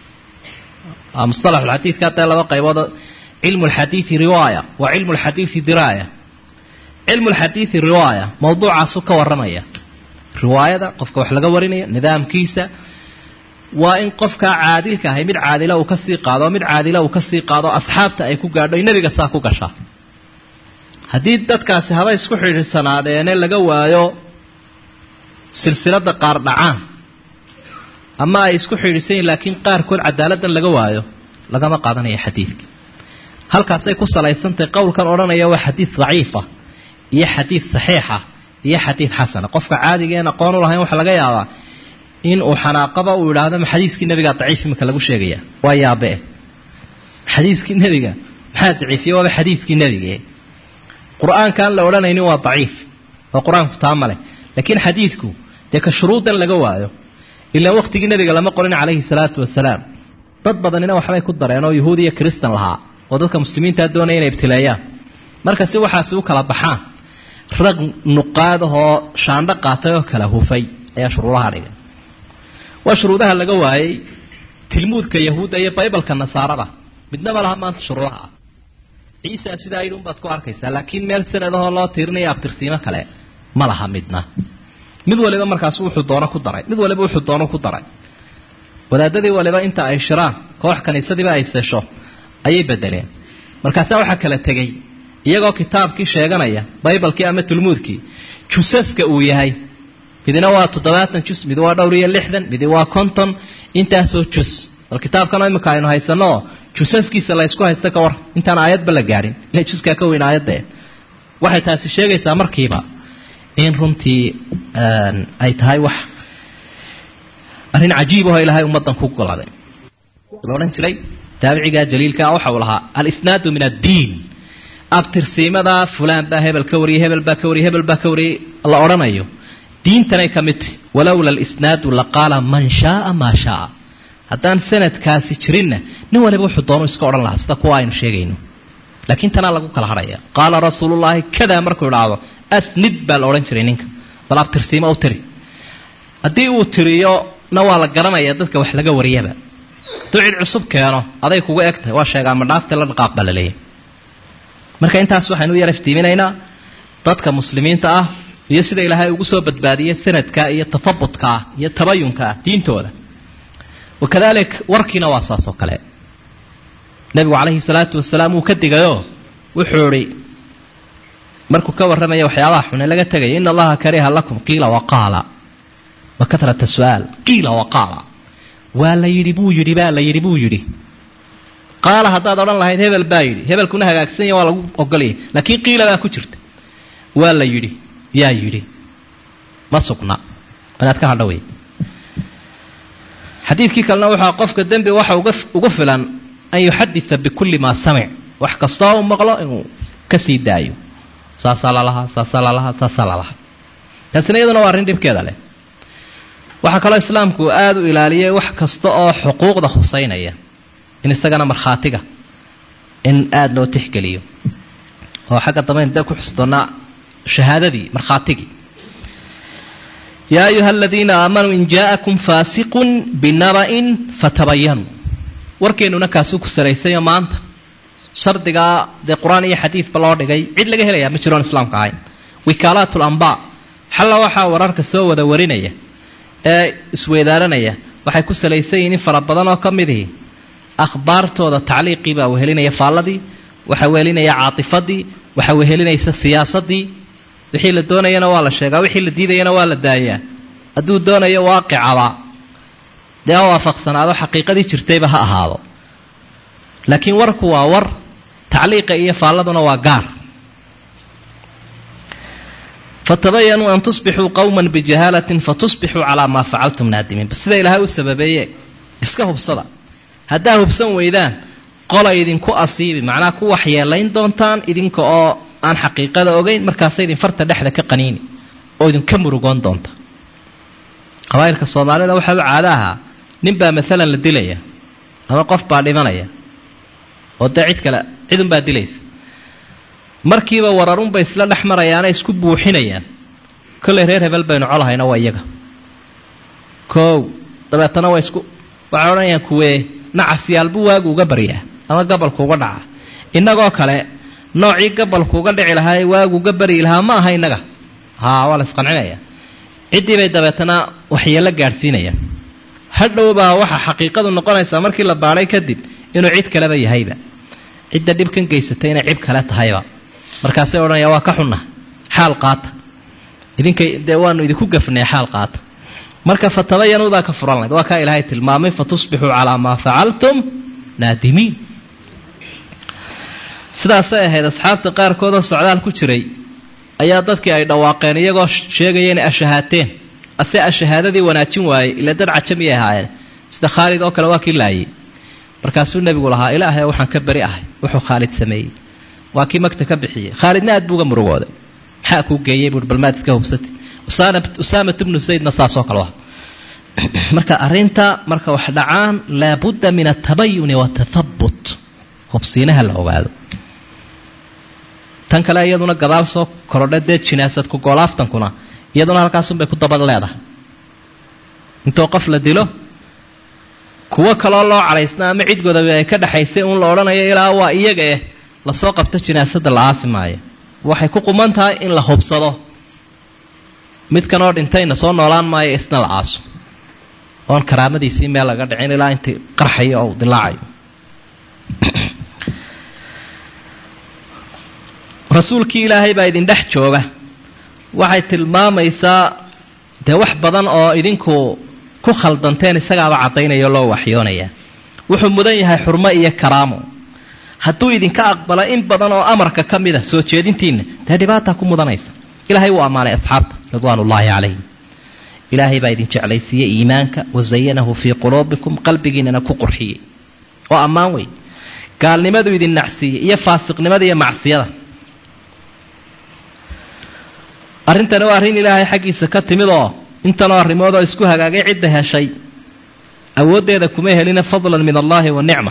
mustalaxulxadiidka haddee laba qaybood cilmu lxadiidi riwaaya wa cilmu lxadiidi diraaya cilmu lxadiidi riwaaya mawduucaasu ka warramaya riwaayada qofka wax laga warinaya nidaamkiisa waa in qofkaa caadilka ahay mid caadila uu kasii qaado mid caadila uu kasii qaado asxaabta ay ku gaadho nebiga saa ku gashaa haddii dadkaasi haba isku xidhiidhsanaadeene laga waayo silsilada qaar dhacaan ama ay isku xidhiidhsan yihin laakiin qaarkood cadaaladdan laga waayo lagama qaadanayo xadiidka halkaasay ku salaysantahay qowlkan odhanaya waa xadiid daciifa iyo xadiid saxiixa iyo xadiid xasana qofka caadigeen aqoon u lahayn waxa laga yaabaa in uu xanaaqaba uu idhaahdo ma xadiiskii nebigaa daciif imika lagu sheegaya waa yaabe xadiiskii nebiga maxaa daciifiye waaba xadiiskii nebige qur-aankaan la odhanaynin waa daciif oo qur-aanku taa male laakiin xadiidku dee ka shuruudan laga waayo ilaa waqtigii nebiga lama qorin calayhi salaatu wasalaam dad badanina waxbay ku dareen oo yuhuud iyo kristan lahaa oo dadka muslimiintaa doonaya inay ibtileeyaan marka si waxaasi u kala baxaan rag nuqaadahoo shaandho qaatay oo kala hufay ayaa shuruudaha dhigay waa shuruudaha laga waayey tilmuudka yahuudda iyo baybalka nasaarada midnaba laha maanta shuruudaha ah ciisa sidaa yidhi unbaad ku arkaysaa laakiin meel sanadahoo loo tiirinayo abtirsiimo kale ma laha midna mid waliba markaas wuxuu doono ku daray mid waliba wuxuu doono ku daray wadaadadii waliba inta ay shiraan koox kaniisadiiba ay sesho ayay bedeleen markaasaa waxaa kala tegey iyagoo kitaabkii sheeganaya baybalkii ama tulmuudkii jusaska uu yahay midina waa toddobaatan jus mid waa dhowr iyo lixdan midi waa konton intaasoo jus bal kitaabkana imika aynu haysanoo jusaskiisa la ysku haysta ka war intaan aayadba la gaadhin ila juskaa ka weyn aayaddae waxay taasi sheegaysaa markiiba in runtii ay tahay wax arrin cajiib aho ilaahay ummaddan ku goladay la odhan jiray taabicigaa jaliilkaa waxa uu lahaa alisnaadu min addiin abtirsiimadaa fulaan baa hebel ka wariyey hebel baa ka wariyey hebel baa ka wariyey la odhanayo diintanay ka mid tahy walowla alisnaadu laqaala man shaaa maa shaaa haddaan sanadkaasi jirinna nin waliba wuxuu doonu iska odhan lahaa sida kuwa aynu sheegayno laakiin tanaa lagu kala hadhaya qaala rasuulullaahi kadaa markuu idhaahdo asnid baa la odhan jiray ninka bal abtirsiimo u tiri haddii uu tiriyo na waa la garanaya dadka wax laga wariyaba hadduu cid cusub keeno aday kugu eg tahay waa sheegaa madhaafta la dhaqaaq baa la leeyahy marka intaas waxaynu u yar iftiiminaynaa dadka muslimiinta ah iyo sida ilaahay ugu soo badbaadiyey sanadka iyo tafabutka ah iyo tabayunka ah diintooda wakadalik warkiina waa saas oo kale nebigu calayhi salaatu wasalaam wuu ka digayoo wuxuu idhi markuu ka warramaya waxyaabaha xune laga tegaya ina allaha kariha lakum qiila waqaala wa karata su-aal qiila waqaala waa la yidhi buu yidhi baa la yidhi buu yidhi qaala haddaad odhan lahayd hebel baa yidhi hebelkuna hagaagsanya waa lagu ogolayay laakiin qiila baa ku jirta waa la yidhi yaa yidhi ma sugna inaad ka hadha wey xadiidkii kalena wuxua qofka dembi waxa ugu filan an yuxadita bikulli maa samic wax kastoo u maqlo inuu ka sii daayo saasaa lalahaa saasaa lalahaa saasaa lalahaa taasina iyaduna waa arrin dhibkeeda leh waxaa kaloo islaamku aada u ilaaliyay wax kasta oo xuquuqda huseynaya in isagana markhaatiga in aada loo tixgeliyo oo xagga dambeyn dee ku xusdoonaa shahaadadii markhaatigii yaa ayuha aladiina aamanuu in jaa'akum faasiqun binaba'in fatabayanuu warkeennuna kaasuu ku saraysayo maanta shardigaa dee qur-aan iyo xadiidba loo dhigay cid laga helayaa ma jiroon islaamka ahayn wikaalaat lambaa xalla waxaa wararka soo wada warinaya ee isweydaaranaya waxay ku salaysan yihiin in fara badan oo ka midihi akhbaartooda tacliiqii baa wehelinaya faalladii waxaa wehelinaya caatifadii waxaa wehelinaysa siyaasadii wixii la doonayana waa la sheegaa wixii la diidayana waa la daayaa hadduu doonayo waaqicaba dee ha waafaqsanaado xaqiiqadii jirtayba ha ahaado laakiin warku waa war tacliiqa iyo faalladuna waa gaar fatabayanuu an tusbixuu qowman bijahaalatin fatusbixuu calaa maa facaltum naadimiin sida ilaahay u sababeeye iska hubsada haddaa hubsan weydaan qola idinku asiibi macnaha ku waxyeelayn doontaan idinka oo aan xaqiiqada ogeyn markaasa idin farta dhexda ka qaniini oo idinka murugoon doonta qabaa'ilka soomaalida waxaa u caado ahaa ninbaa maalan la dilaya ama qof baa dhimanaya oo dee cid kale cidunbaa dilaysa markiiba wararunbay isla dhex marayaana isku buuxinayaan kollay reer hebel baynu colahayna waa iyaga koow dabeetana waa isku waxay odhanayaan kuwee nacasyaalbu waagu uga baryaa ama gabalku uga dhaca innagoo kale noocii gabalku uga dhici lahaa ee waagu uga baryi lahaa ma aha innaga haa waa la isqancinaya ciddii bay dabeetana waxyeello gaadhsiinayaan hadhow baa waxa xaqiiqadu noqonaysaa markii la baadhay kadib inuu cid kaleba yahayba cidda dhibkan geysatay inay cib kale tahayba markaasay odhanaya waa ka xunna xaal qaata idinkay dee waanu idinku gafnay xaal qaata marka fatabayanuudaa ka furan layd waa kaa ilaahay tilmaamay fatusbixuu calaa maa facaltum naadimiin sidaasay ahayd asxaabta qaarkoodoo socdaal ku jiray ayaa dadkii ay dhawaaqeen iyagoo sheegaya inay ashahaateen ase ashahaadadii wanaajin waayey ila dad cajamiyay ahaayeen sida khaalid oo kale waa kii laayey markaasuu nebigu lahaa ilaahay waxaan ka beri ahay wuxuu khaalid sameeyey waa kii magta ka bixiyey khaalidna aad buu uga murugooday maxaa kuu geeyey buui balmaad iska hubsati usaamat bnu zaydna saasoo kale ah marka arrinta marka wax dhacaan laabudda min atabayuni watathabut hubsiinaha la ogaado tan kale iyaduna gadaal soo korodha dee jinaasadku goolaaftankuna iyaduna halkaasunbay ku dabad leedahay intoo qof la dilo kuwo kaloo loo cadhaysna ama cid godabe ay ka dhexaysay uun la odhanayo ilaa waa iyaga eh lasoo qabto jinaasadda la aasi maayo waxay ku quman tahay in la hubsado midkan oo dhintayna soo noolaan maayo isna la aaso oon karaamadiisii meel laga dhicin ilaa intii qarxayo oo dilaacayo rasuulkii ilaahay baa idin dhex jooga waxay tilmaamaysaa dee wax badan oo idinku ku khaldanteen isagaaba caddaynaya loo waxyoonaya wuxuu mudan yahay xurmo iyo karaamo hadduu idinka aqbalo in badan oo amarka ka mid a soo jeedintiinna dee dhibaataa ku mudanaysa ilaahay wuu ammaanay asxaabta ridwaan ullaahi calayhim ilaahay baa idin jeclaysiiyey iimaanka wasayanahu fii quluubikum qalbigiinana ku qurxiyey oo ammaan wey gaalnimadu idin nacsiiyey iyo faasiqnimada iyo macsiyada arrintani waa arrin ilaahay xaggiisa ka timid oo intanoo arrimoodoo isku hagaagay cidda heshay awooddeeda kuma helina fadlan min allaahi wa nicma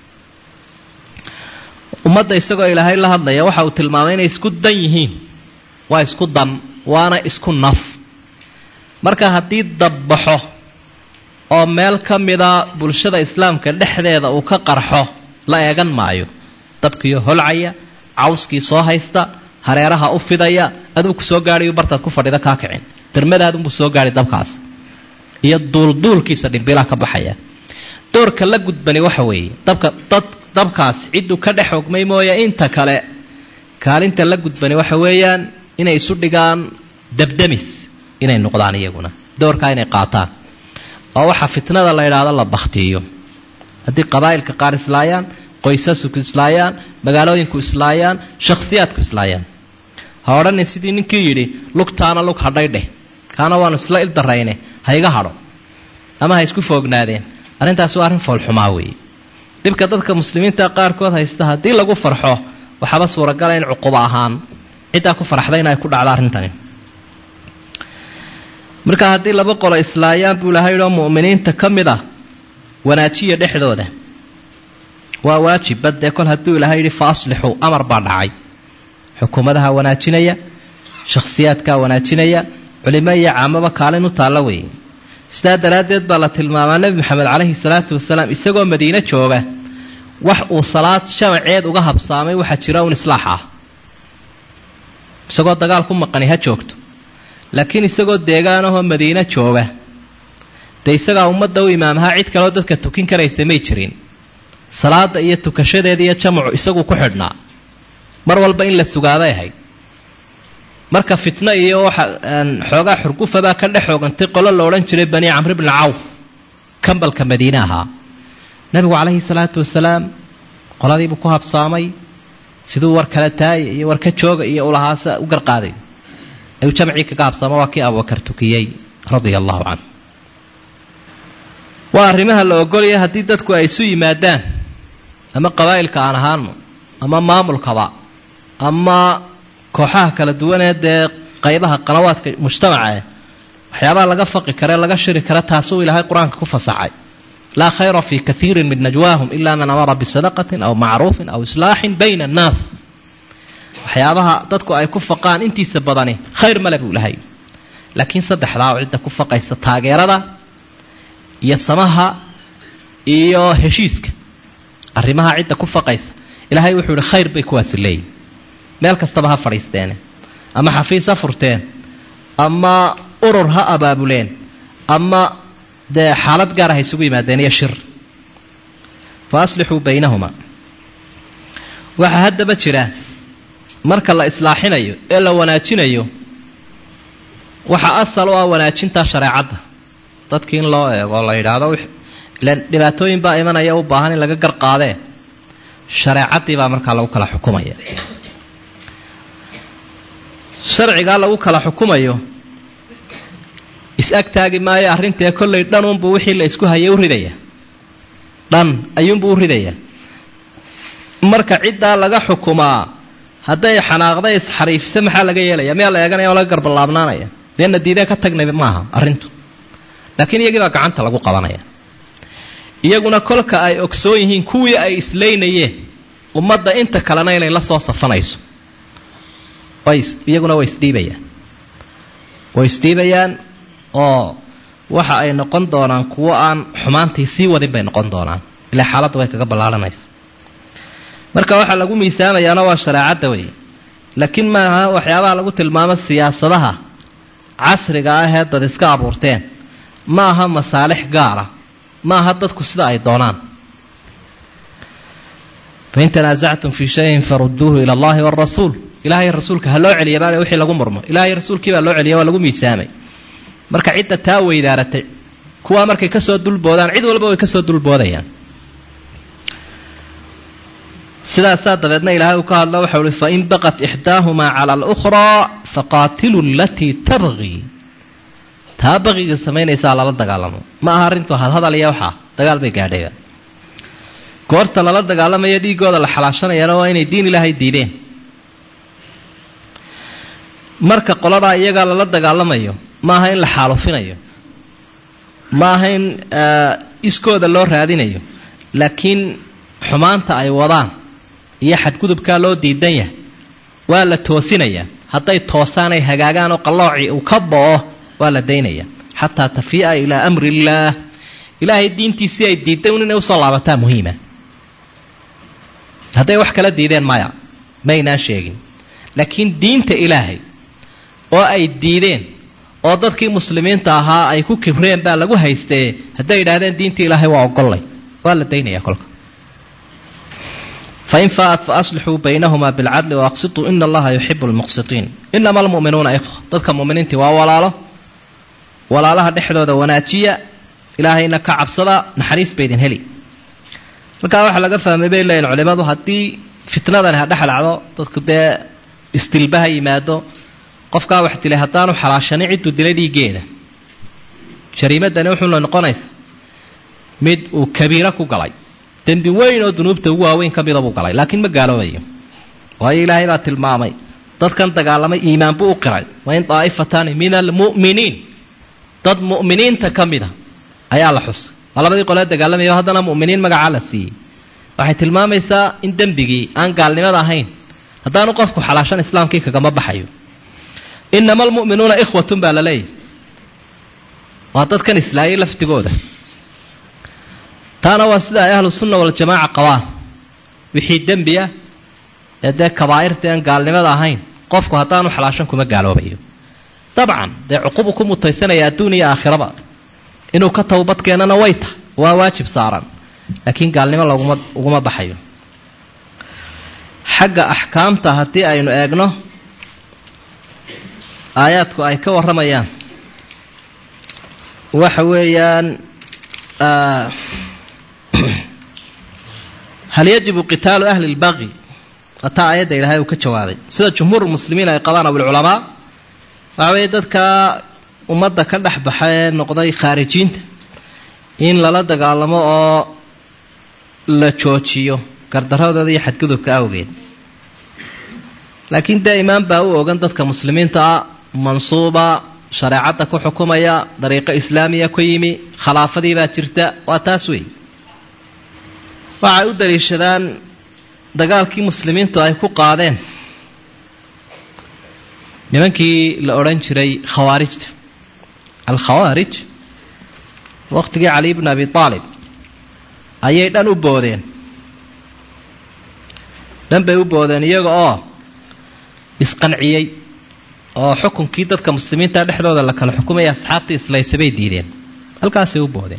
ummadda isagoo ilaahay la hadlaya waxa uu tilmaamay inay isku dan yihiin waa isku dan waana isku naf marka haddii dabbaxo oo meel ka mida bulshada islaamka dhexdeeda uu ka qarxo la eegan maayo dabkiiyo holcaya cawskii soo haysta hareeraha u fidaya aduu ku soo gaadhayu bartaad ku fadhida kaa kicin dermadaadunbuu soo gaadhay dabkaas iyo duulduulkiisa dhimbilaha ka baxaya doorka la gudbani waxa weeye dabka dad dabkaas cidduu ka dhex ogmay mooye inta kale kaalinta la gudbani waxa weeyaan inay isu dhigaan dabdamis inay noqdaan iyaguna doorkaa inay qaataan oo waxaa fitnada la idhaahdo la baktiyo haddii qabaa'ilka qaar islaayaan qoysasku islaayaan magaalooyinku islaayaan shakhsiyaadku islaayaan ha odhanin sidii ninkii yidhi lugtaana lug hadhay dheh kaana waanu isla ildarayne ha iga hadho ama ha isku foognaadeen arrintaasi waa arrin foolxumaa weeye dhibka dadka muslimiinta qaarkood haysta haddii lagu farxo waxaaba suuragala in cuqubo ahaan ciddaa ku farxda in ay ku dhacdo arrintani marka haddii laba qolo islaayaan buu ilahay oo mu'miniinta ka mid ah wanaajiya dhexdooda waa waajibba dee kol hadduu ilahay yidhi fa aslixuu amar baa dhacay xukuumadaha wanaajinaya shakhsiyaadkaa wanaajinaya culimo iyo caamaba kaalin u taalla weeye sidaa daraaddeed baa la tilmaamaa nebi maxamed calayhi salaatu wasalaam isagoo madiine jooga wax uu salaad jamaceed uga habsaamay waxaa jira un islaax ah isagoo dagaal ku maqani ha joogto laakiin isagoo deegaanahoo madiine jooga dee isagaa ummadda u imaamahaa cid kaleo dadka tukin karaysa may jirin salaada iyo tukashadeeda iyo jamacu isagu ku xidhnaa mar walba in la sugaabay ahayd marka fitno iyo waxa xoogaa xurgufabaa ka dhex xoogantay qolo la odhan jiray bani camr bni cawf kambalka madiine ahaa nabigu calayhi salaatu wasalaam qoladiibuu ku habsaamay siduu war kala taaya iyo war ka jooga iyo ulahaasa u garqaaday ayuu jamcii kaga habsaamo waa kii abubakar tukiyey radia allahu canhu waa arrimaha la ogolaya haddii dadku ay isu yimaadaan ama qabaa'ilka aan ahaano ama maamulkaba ama kooxaha kala duwanee dee qaybaha qanawaadka mujtamacae waxyaabaha laga faqi kare laga shiri kare taasuu ilaahay qur-aanka ku fasaxay laa khayra fii kaiirin min najwaahum ila man amara bisadaqatin aw macruufin aw islaaxin bayna annaas waxyaabaha dadku ay ku faqaan intiisa badani khayr male buu ilahay laakiin saddexdaa oo cidda ku faqaysa taageerada iyo samaha iyo heshiiska arrimaha cidda ku faqaysa ilaahay wuxuu yihi khayr bay kuwaasi leeyihin meel kastaba ha fadhiisteene ama xafiis ha furteen ama urur ha abaabuleen ama dee xaalad gaara ha isugu yimaadeen iyo shir fa aslixuu baynahuma waxaa haddaba jira marka la islaaxinayo ee la wanaajinayo waxaa asal u ah wanaajinta shareecadda dadki in loo eego la yidhaahdo ilan dhibaatooyin baa imanaya u baahan in laga garqaadee shareecaddii baa markaa lagu kala xukumaya sharcigaa lagu kala xukumayo is-ag taagi maayo arrintae kollay dhanunbuu wixii la isku hayay u ridaya dhan ayuunbuu u ridaya marka ciddaa laga xukumaa hadday xanaaqda isxariifsa maxaa laga yeelaya miyaa la eeganaya oo laga garbalaabnaanaya deena diidee ka tagnay maaha arrintu laakiin iyagii baa gacanta lagu qabanaya iyaguna kolka ay ogsoon yihiin kuwii ay islaynayeen ummadda inta kalena inay la soo safanayso iyaguna way isdhiibayaan way isdhiibayaan oo waxa ay noqon doonaan kuwo aan xumaantii sii wadin bay noqon doonaan ilaa xaaladda way kaga ballaaranaysa marka waxaa lagu miisaamayaana waa shareecadda wey laakiin maaha waxyaabaha lagu tilmaamo siyaasadaha casriga ah ee dad iska abuurteen ma aha masaalix gaara ma aha dadku sida ay doonaan fain tanaasactum fii shayin faruduuhu ila allahi wاrasuul ilahay rasuulka ha loo celiya baa wixii lagu murmo ilahay rasuulkii baa loo celiya waa lagu miisaamay marka cidda taa weydaaratay kuwaa markay kasoo dulboodaan cid walba way kasoo dulboodayaan sidaasaa dabeedna ilaahay uu ka hadlo waxau uhi fain baqat ixdaahumaa cala alukhraa faqaatilu alatii tabqii taa baqiga samaynaysaa lala dagaalamo ma aha arrintu hadhadal iyo waxaa dagaal bay gaadhayba goorta lala dagaalamayo dhiigooda la xalaashanayana waa inay diin ilaahay diideen marka qoladaa iyagaa lala dagaalamayo ma aha in la xaalufinayo ma aha in iskooda loo raadinayo laakiin xumaanta ay wadaan iyo xadgudubkaa loo diidan yahay waa la toosinayaa hadday toosaanay hagaagaan oo qallooci uu ka bo'o waa la daynaya xataa tafii'a ilaa amri illaah ilaahay diintiisii ay diiday un inay usoo laabataa muhiima hadday wax kala diideen maya maynaan sheegin laakiin diinta ilaahay oo ay diideen oo dadkii muslimiinta ahaa ay ku kibreen baa lagu haystee hadday yidhaahdeen diinta ilaahay waa ogollay waa la daynaya kolka fain faat faaslixuu baynahumaa bilcadli waaqsituu ina allaha yuxibu lmuqsitiin inama almu'minuuna ikhwa dadka muminiintii waa walaalo walaalaha dhexdooda wanaajiya ilaahayna ka cabsada naxariis baydin heli halkaa waxaa laga fahmay bay leeyihin culimadu haddii fitnadan ha dhex dhacdo dadku dee isdilba ha yimaado qofkaa wax dilay haddaanu xalaashanin cidduu dilay dhiiggeeda jariimadani wuxuuna noqonaysa mid uu kabiiro ku galay dembi weyn oo dunuubta ugu waaweyn ka mida buu galay laakiin ma gaaloobayo waayo ilaahay baa tilmaamay dadkan dagaalamay iimaan buu u qiray wain daa'ifataani min almu'miniin dad mu'miniinta ka mida ayaa la xusay waa labadii qolee dagaalamaya o haddana mu'miniin magacaa la siiyey waxay tilmaamaysaa in dembigii aan gaalnimada ahayn haddaanu qofku xalaashan islaamkii kagama baxayo inama almu'minuuna ikhwatun baa la leeyahy waa dadkan islaayay laftigooda taana waa sida ay ahlu sunna waljamaaca qabaan wixii dembi ah ee dee kabaa'irta aan gaalnimada ahayn qofku haddaanu xalaashan kuma gaaloobayo dabcan dee cuqubu ku mutaysanaya adduun iyo aakhiraba inuu ka towbad keenana way tahay waa waajib saaran laakiin gaalnimo laguma uguma baxayo xagga axkaamta haddii aynu eegno aayaadku ay ka warramayaan waxa weeyaan hal yajibu qitaalu ahli lbaqi ataa aayadda ilaahay uu ka jawaabay sida jumhuur muslimiin ay qabaan abulculamaa waxa weeye dadka ummadda ka dhex baxa ee noqday khaarijiinta in lala dagaalamo oo la joojiyo gardaradooda iyo xadgudubka awgeed laakiin dee imaan baa u ogan dadka muslimiinta ah mansuuba shareecadda ku xukumaya dariiqo islaamiya ku yimi khilaafadii baa jirta waa taas wey waxay u daliishadaan dagaalkii muslimiintu ay ku qaadeen nimankii la odhan jiray khawaarijta alkhawaarij waqtigii cali bn abi aalib ayay dhan u boodeen dhan bay u boodeen iyaga oo isqanciyey oo xukunkii dadka muslimiinta dhexdooda la kala xukumaya asxaabtii islaysa bay diideen halkaasay u boodeen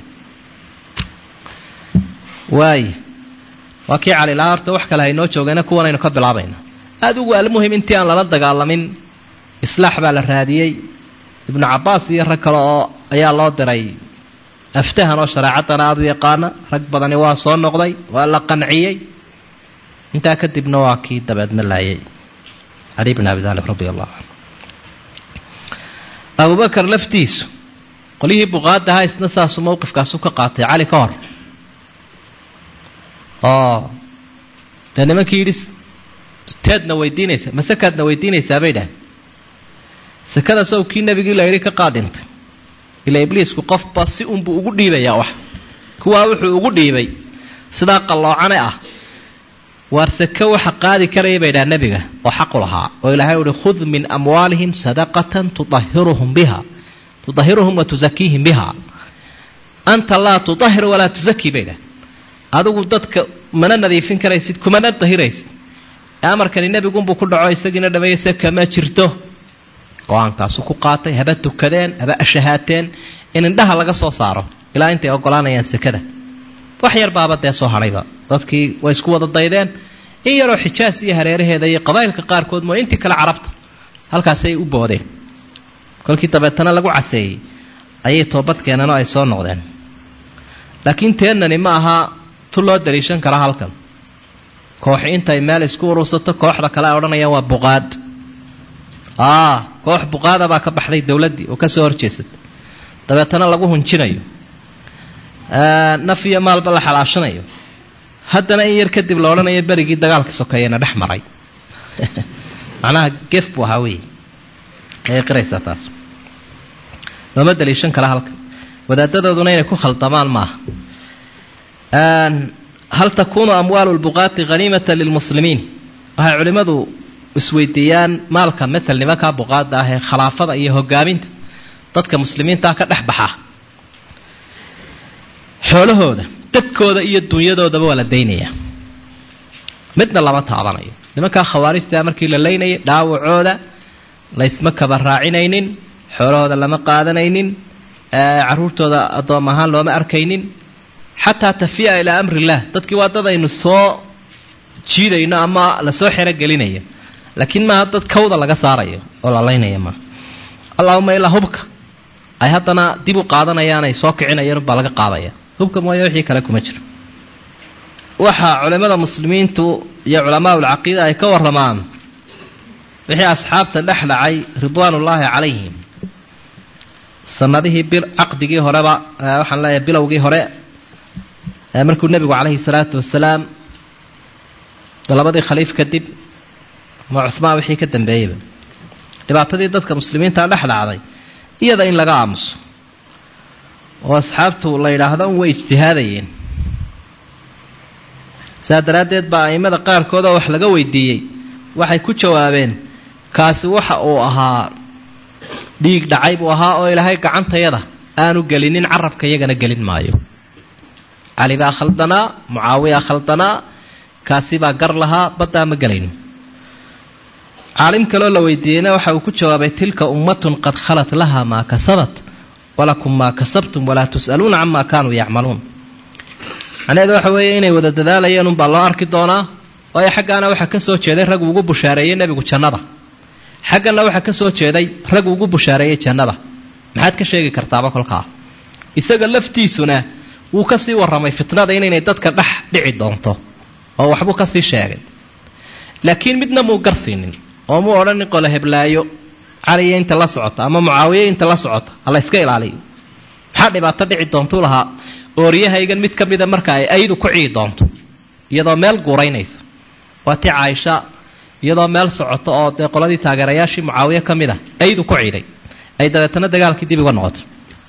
waaya waa kii cali lahaa horta wax kale haynoo joogayna kuwanaynu ka bilaabayna aada ugu almuhim intii aan lala dagaalamin islaax baa la raadiyey ibnu cabbaas iyo rag kale oo ayaa loo diray aftahan oo shareecaddana aada u yaqaana rag badani waa soo noqday waa la qanciyey intaa kadibna waa kii dabeedna laayay cali bn abi taalib radi allahu canhu abubakar laftiisu qolyihii buqaada ahaa isna saasuu mowqifkaasu ka qaatay cali ka hor oo dee nimankii yidhi teedna weydiinaysa masekaadna weydiinaysaa bay dhahay sekada sow kii nebigii la yidhi ka qaadhintay ilaa ibliisku qofba si unbuu ugu dhiibayaa wax kuwaa wuxuu ugu dhiibay sidaa qalloocane ah waar seke waxa qaadi karaya bay dhaha nebiga oo xaqu lahaa oo ilaahay uhi khud min amwaalihim sadaqatan tuahiruhum biha tudahiruhum wa tusakiihim biha anta laa tudahir walaa tusakii bay dhah adigu dadka mana nadiifin karaysid kumana dahiraysid amarkani nebigunbuu ku dhaco isagiina dhameeyeyse kama jirto go-aankaasu ku qaatay haba tukadeen haba ashahaateen in indhaha laga soo saaro ilaa intay ogolaanayaan sekada wax yar baaba dee soo hadhayba dadkii way isku wada daydeen in yaroo xijaas iyo hareeraheeda iyo qabaa'ilka qaarkood mooy intii kale carabta halkaasay u boodeen kolkii dabeetana lagu caseeyey ayay toobad keeneen oo ay soo noqdeen laakiin teennani ma aha tu loo daliishan kara halkan kooxi intay meel isku urursato kooxda kale ay odhanayaan waa buqaad aa koox buqaada baa ka baxday dowladdii oo ka soo horjeesatay dabeetana lagu hunjinayo naf iyo maalba la xalaashanayo haddana in yar kadib la odhanayo berigii dagaalka sokeeyana dhex maray macnaha gef buu ahaa wey ayay qiraysaa taas looma daliishan kara halkan wadaadadooduna inay ku khaldamaan maaha hal takunu amwaalu lbuqaati haniimata lilmuslimiin waxay culimmadu isweydiiyaan maalka matal nimankaa buqaada ah ee khilaafada iyo hogaaminta dadka muslimiintaa ka dhex baxa xoolahooda dadkooda iyo dunyadoodaba waa la daynayaa midna lama taabanayo nimankaa khawaarijtaa markii la laynayay dhaawacooda laysma kaba raacinaynin xoolahooda lama qaadanaynin caruurtooda addoom ahaan looma arkaynin xataa tafiya ilaa amri illah dadkii waa dad aynu soo jiidayno ama lasoo xerogelinaya laakiin maaha dad kawda laga saarayo oo la laynaya maaha allahuma ilaa hubka ay haddana dib u qaadanayaan ay soo kicinayaan baa laga qaadaya hubka mooya wixii kale kuma jiro waxaa culimmada muslimiintu iyo culamaa ulcaqiida ay ka warramaan wixii asxaabta dhex dhacay ridwaanullaahi calayhim sanadihii bil caqdigii horeba waxaan leeyahay bilowgii hore markuu nebigu calayhi salaatu wasalaam labadii khaliif kadib ama cuhmaan wixii ka dambeeyeyba dhibaatadii dadka muslimiinta dhex dhacday iyada in laga aamuso oo asxaabtu la yidhaahdo un way ijtihaadayeen saa daraaddeed baa a'immada qaarkood oo wax laga weydiiyey waxay ku jawaabeen kaasi waxa uu ahaa dhiig dhacay buu ahaa oo ilaahay gacantayada aanu gelinin carabka iyagana gelin maayo cali baa khaldanaa mucaawiya khaldanaa kaasi baa gar lahaa baddaa ma gelayno caalim kaloo la weydiiyeyna waxa uu ku jawaabay tilka ummatun qad khalat laha maa kasabat walakum maa kasabtum walaa tus'aluuna camaa kaanuu yacmaluun macnaheedu waxa weeye inay wada dadaalayeen unbaa loo arki doonaa waayo xaggaana waxaa ka soo jeeday rag ugu bushaareeyey nebigu jannada xaggana waxaa ka soo jeeday rag ugu bushaareeyey jannada maxaad ka sheegi kartaaba kolkaa isaga laftiisuna wuu ka sii warramay fitnada inaynay dadka dhex dhici doonto oo waxbuu ka sii sheegay laakiin midna muu garsiinin oo muu odhanin qole heblaayo caliya inta la socota ama mucaawiye inta la socota hala iska ilaaliyo maxaa dhibaato dhici doontuu lahaa ooriyahaygan mid ka mida marka ay aydu ku cii doonto iyadoo meel guuraynaysa waa ti caaisha iyadoo meel socoto oo dee qoladii taageerayaashii mucaawiye ka mid a aydu ku ciiday ay dabeetana dagaalkii dib uga noqoto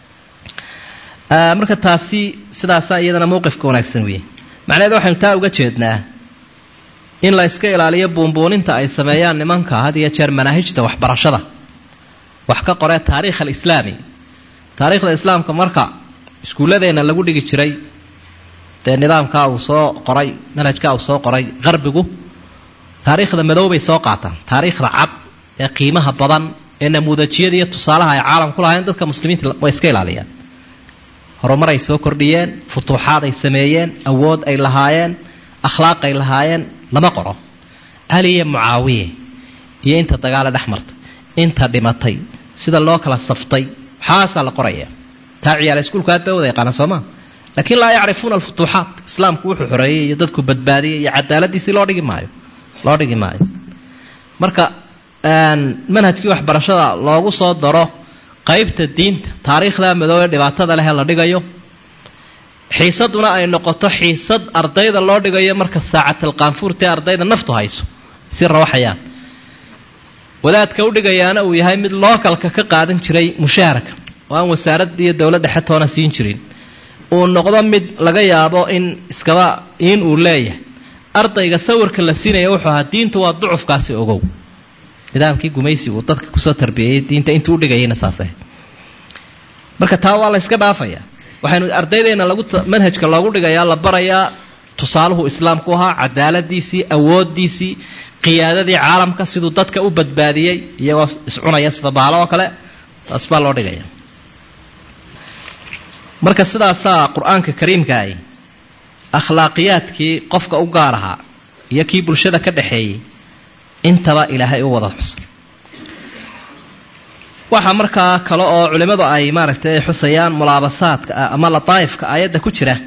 marka taasi sidaasaa iyadana mowqifka wanaagsan weeye macnaheed waxaynu taa uga jeednaa in la iska ilaaliyo buunbuuninta ay sameeyaan nimanka had iyo jeer manaahijta waxbarashada wax ka qoree taariikh alislaami taariikhda islaamka marka iskuulladeenna lagu dhigi jiray dee nidaamkaa uu soo qoray manhajkaa uu soo qoray qarbigu taariikhda madow bay soo qaataan taariikhda cad ee qiimaha badan ee namuudajiyada iyo tusaalaha ay caalam ku lahayn dadka muslimiinta way iska ilaaliyaan horumar ay soo kordhiyeen futuuxaad ay sameeyeen awood ay lahaayeen akhlaaq ay lahaayeen lama qoro cali iyo mucaawiye iyo inta dagaale dhex martay inta dhimatay sida loo kala saftay waxaasaa la qoraya taa ciyaala iskuulku aad bay wada yaqaana sooma laakiin laa yacrifuuna alfutuuxaat islaamku wuxuu xoreeyey iyo dadku badbaadiyey iyo cadaaladiisii loo dhigi maayo loo dhigi maayo marka manhajkii waxbarashada loogu soo daro qaybta diinta taariikhda madow ee dhibaatada leh la dhigayo xiisaduna ay noqoto xiisad ardayda loo dhigayo marka saacatalqaanfuurtae ardayda naftu hayso si rawaxayaan wadaadka u dhigayaana uu yahay mid lookalka ka qaadan jiray mushaharaka oo aan wasaaradda iyo dowladda xetoona siin jirin uu noqdo mid laga yaabo in iskaba in uu leeyahay ardayga sawirka la siinaya wuxuu ahaa diintu waa ducufkaasi ogow nidaamkii gumaysi uu dadka kusoo tarbiyeeyey diinta intuu udhigayayna saas ahayd marka taa waa la yska dhaafayaa waxaynu ardaydeena lagu manhajka loogu dhigayaa la barayaa tusaaluhu islaamku ahaa cadaaladiisii awoodiisii qiyaadadii caalamka siduu dadka u badbaadiyey iyagoo iscunaya sida baalo oo kale taas baa loo dhigaya marka sidaasaa qur-aanka kariimkaahi akhlaaqiyaadkii qofka u gaar ahaa iyo kii bulshada ka dhaxeeyey intaba ilaahay u wada xusay waxaa markaa kale oo culimmadu ay maaragtay ay xusayaan mulaabasaadka ama lataa'ifka aayadda ku jira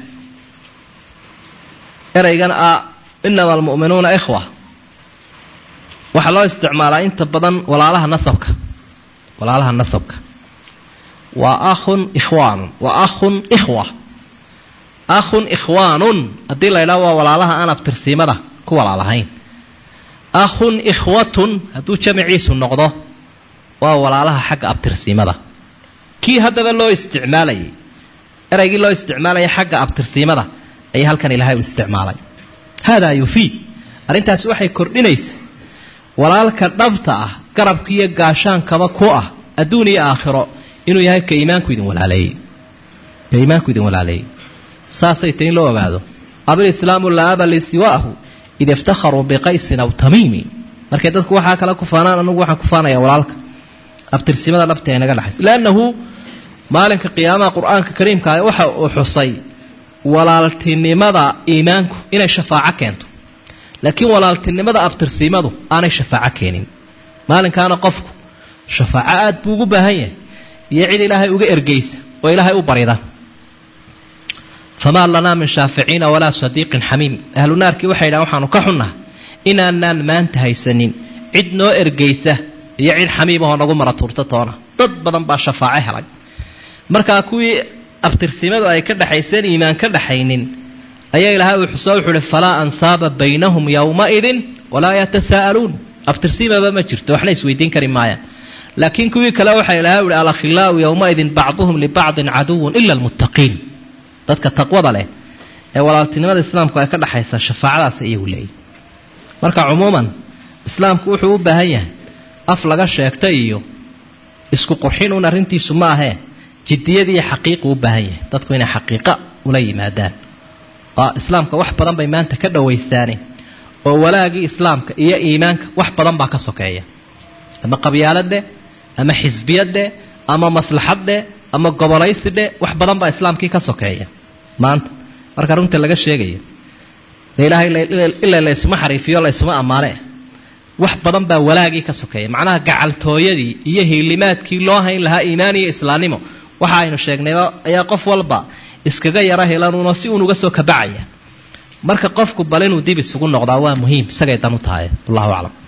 ereygan ah inama almu'minuuna ikhwa waxaa loo isticmaalaa inta badan walaalaha nasabka walaalaha nasabka waa akhun ikhwaanun waa akhun ikhwa akhun ikhwaanun haddii la ydhaha waa walaalaha aan abtirsiimada ku walaalahayn akhun ikhwatun hadduu jamaciisu noqdo waa walaalaha xagga abtirsiimada kii haddaba loo isticmaalayay eraygii loo isticmaalayay xagga abtirsiimada ayaa halkan ilaahay u isticmaalay haadaa yufiid arrintaasi waxay kordhinaysaa walaalka dhabta ah garabkiiyo gaashaankaba ku ah adduun iyo aakhiro inuu yahay ka iimaanku idin walaaleeyey ka iimaanku idin walaaleeyey saasay tahy in loo ogaado abilislaamu laa aba li siwaahu id iftakharuu biqaysin aw tamiimi markay dadku waxaa kale ku faanaan anugu waxaan ku faanaya walaalka abtirsimada dhabta ee naga dhexaysa leannahu maalinka qiyaamaha qur-aanka kariimkaa waxa uu xusay walaaltinimada iimaanku inay shafaaco keento laakiin walaaltinimada abtirsiimadu aanay shafaaco keenin maalinkaana qofku shafaaco aad buu ugu baahan yahay iyo cid ilaahay uga ergeysa oo ilaahay u barida famaa lanaa min shaaficiina walaa sadiiqin xamiim ahlu naarkii waxay dhahan waxaanu ka xunnaha inaanaan maanta haysanin cid noo ergaysa iyo cid xamiimahoo nagu mara tuurta toona dad badan baa shafaaco helay markaa kuwii abtirsimadu ay ka dhaxayseen iimaan ka dhaxaynin ayaa ilahay uu xuso wuxuu uhi falaa ansaaba baynahum yowmaidin walaa yatasaa'aluun abtirsimaba ma jirto waxna isweydiin kari maayaan laakiin kuwii kale waxaa ilahay uhi alakhilaau yowmaidin bacduhum libacdin caduwun ila almuttaqiin dadka taqwada leh ee walaaltinimada islaamku ay ka dhaxaysa shafaacadaas iyagu leeyihi marka cumuuman islaamku wuxuu u baahan yahay af laga sheegta iyo isku qurxin un arrintiisu ma ahee jiddiyadiiyo xaqiiqu u baahan yahay dadku inay xaqiiqa ula yimaadaan islaamka wax badan bay maanta ka dhawaystaane oo walaagii islaamka iyo iimaanka wax badan baa ka sokeeya ama qabyaaladhe ama xisbiyadhe ama maslaxaddhe ama gobolaysidhe wax badan baa islaamkii ka sokeeya maanta marka runta laga sheegaya de ilaahay ilaa laysuma xariifiyo laysuma ammaane wax badan baa walaagii ka sokeeya macnaha gacaltooyadii iyo hiilimaadkii loo hayn lahaa iimaan iyo islaamnimo waxa aynu sheegnayba ayaa qof walba iskaga yaro helanuunoo si uun uga soo kabacaya marka qofku bal inuu dib isugu noqdaa waa muhiim isagay dan u tahay wallahu aclam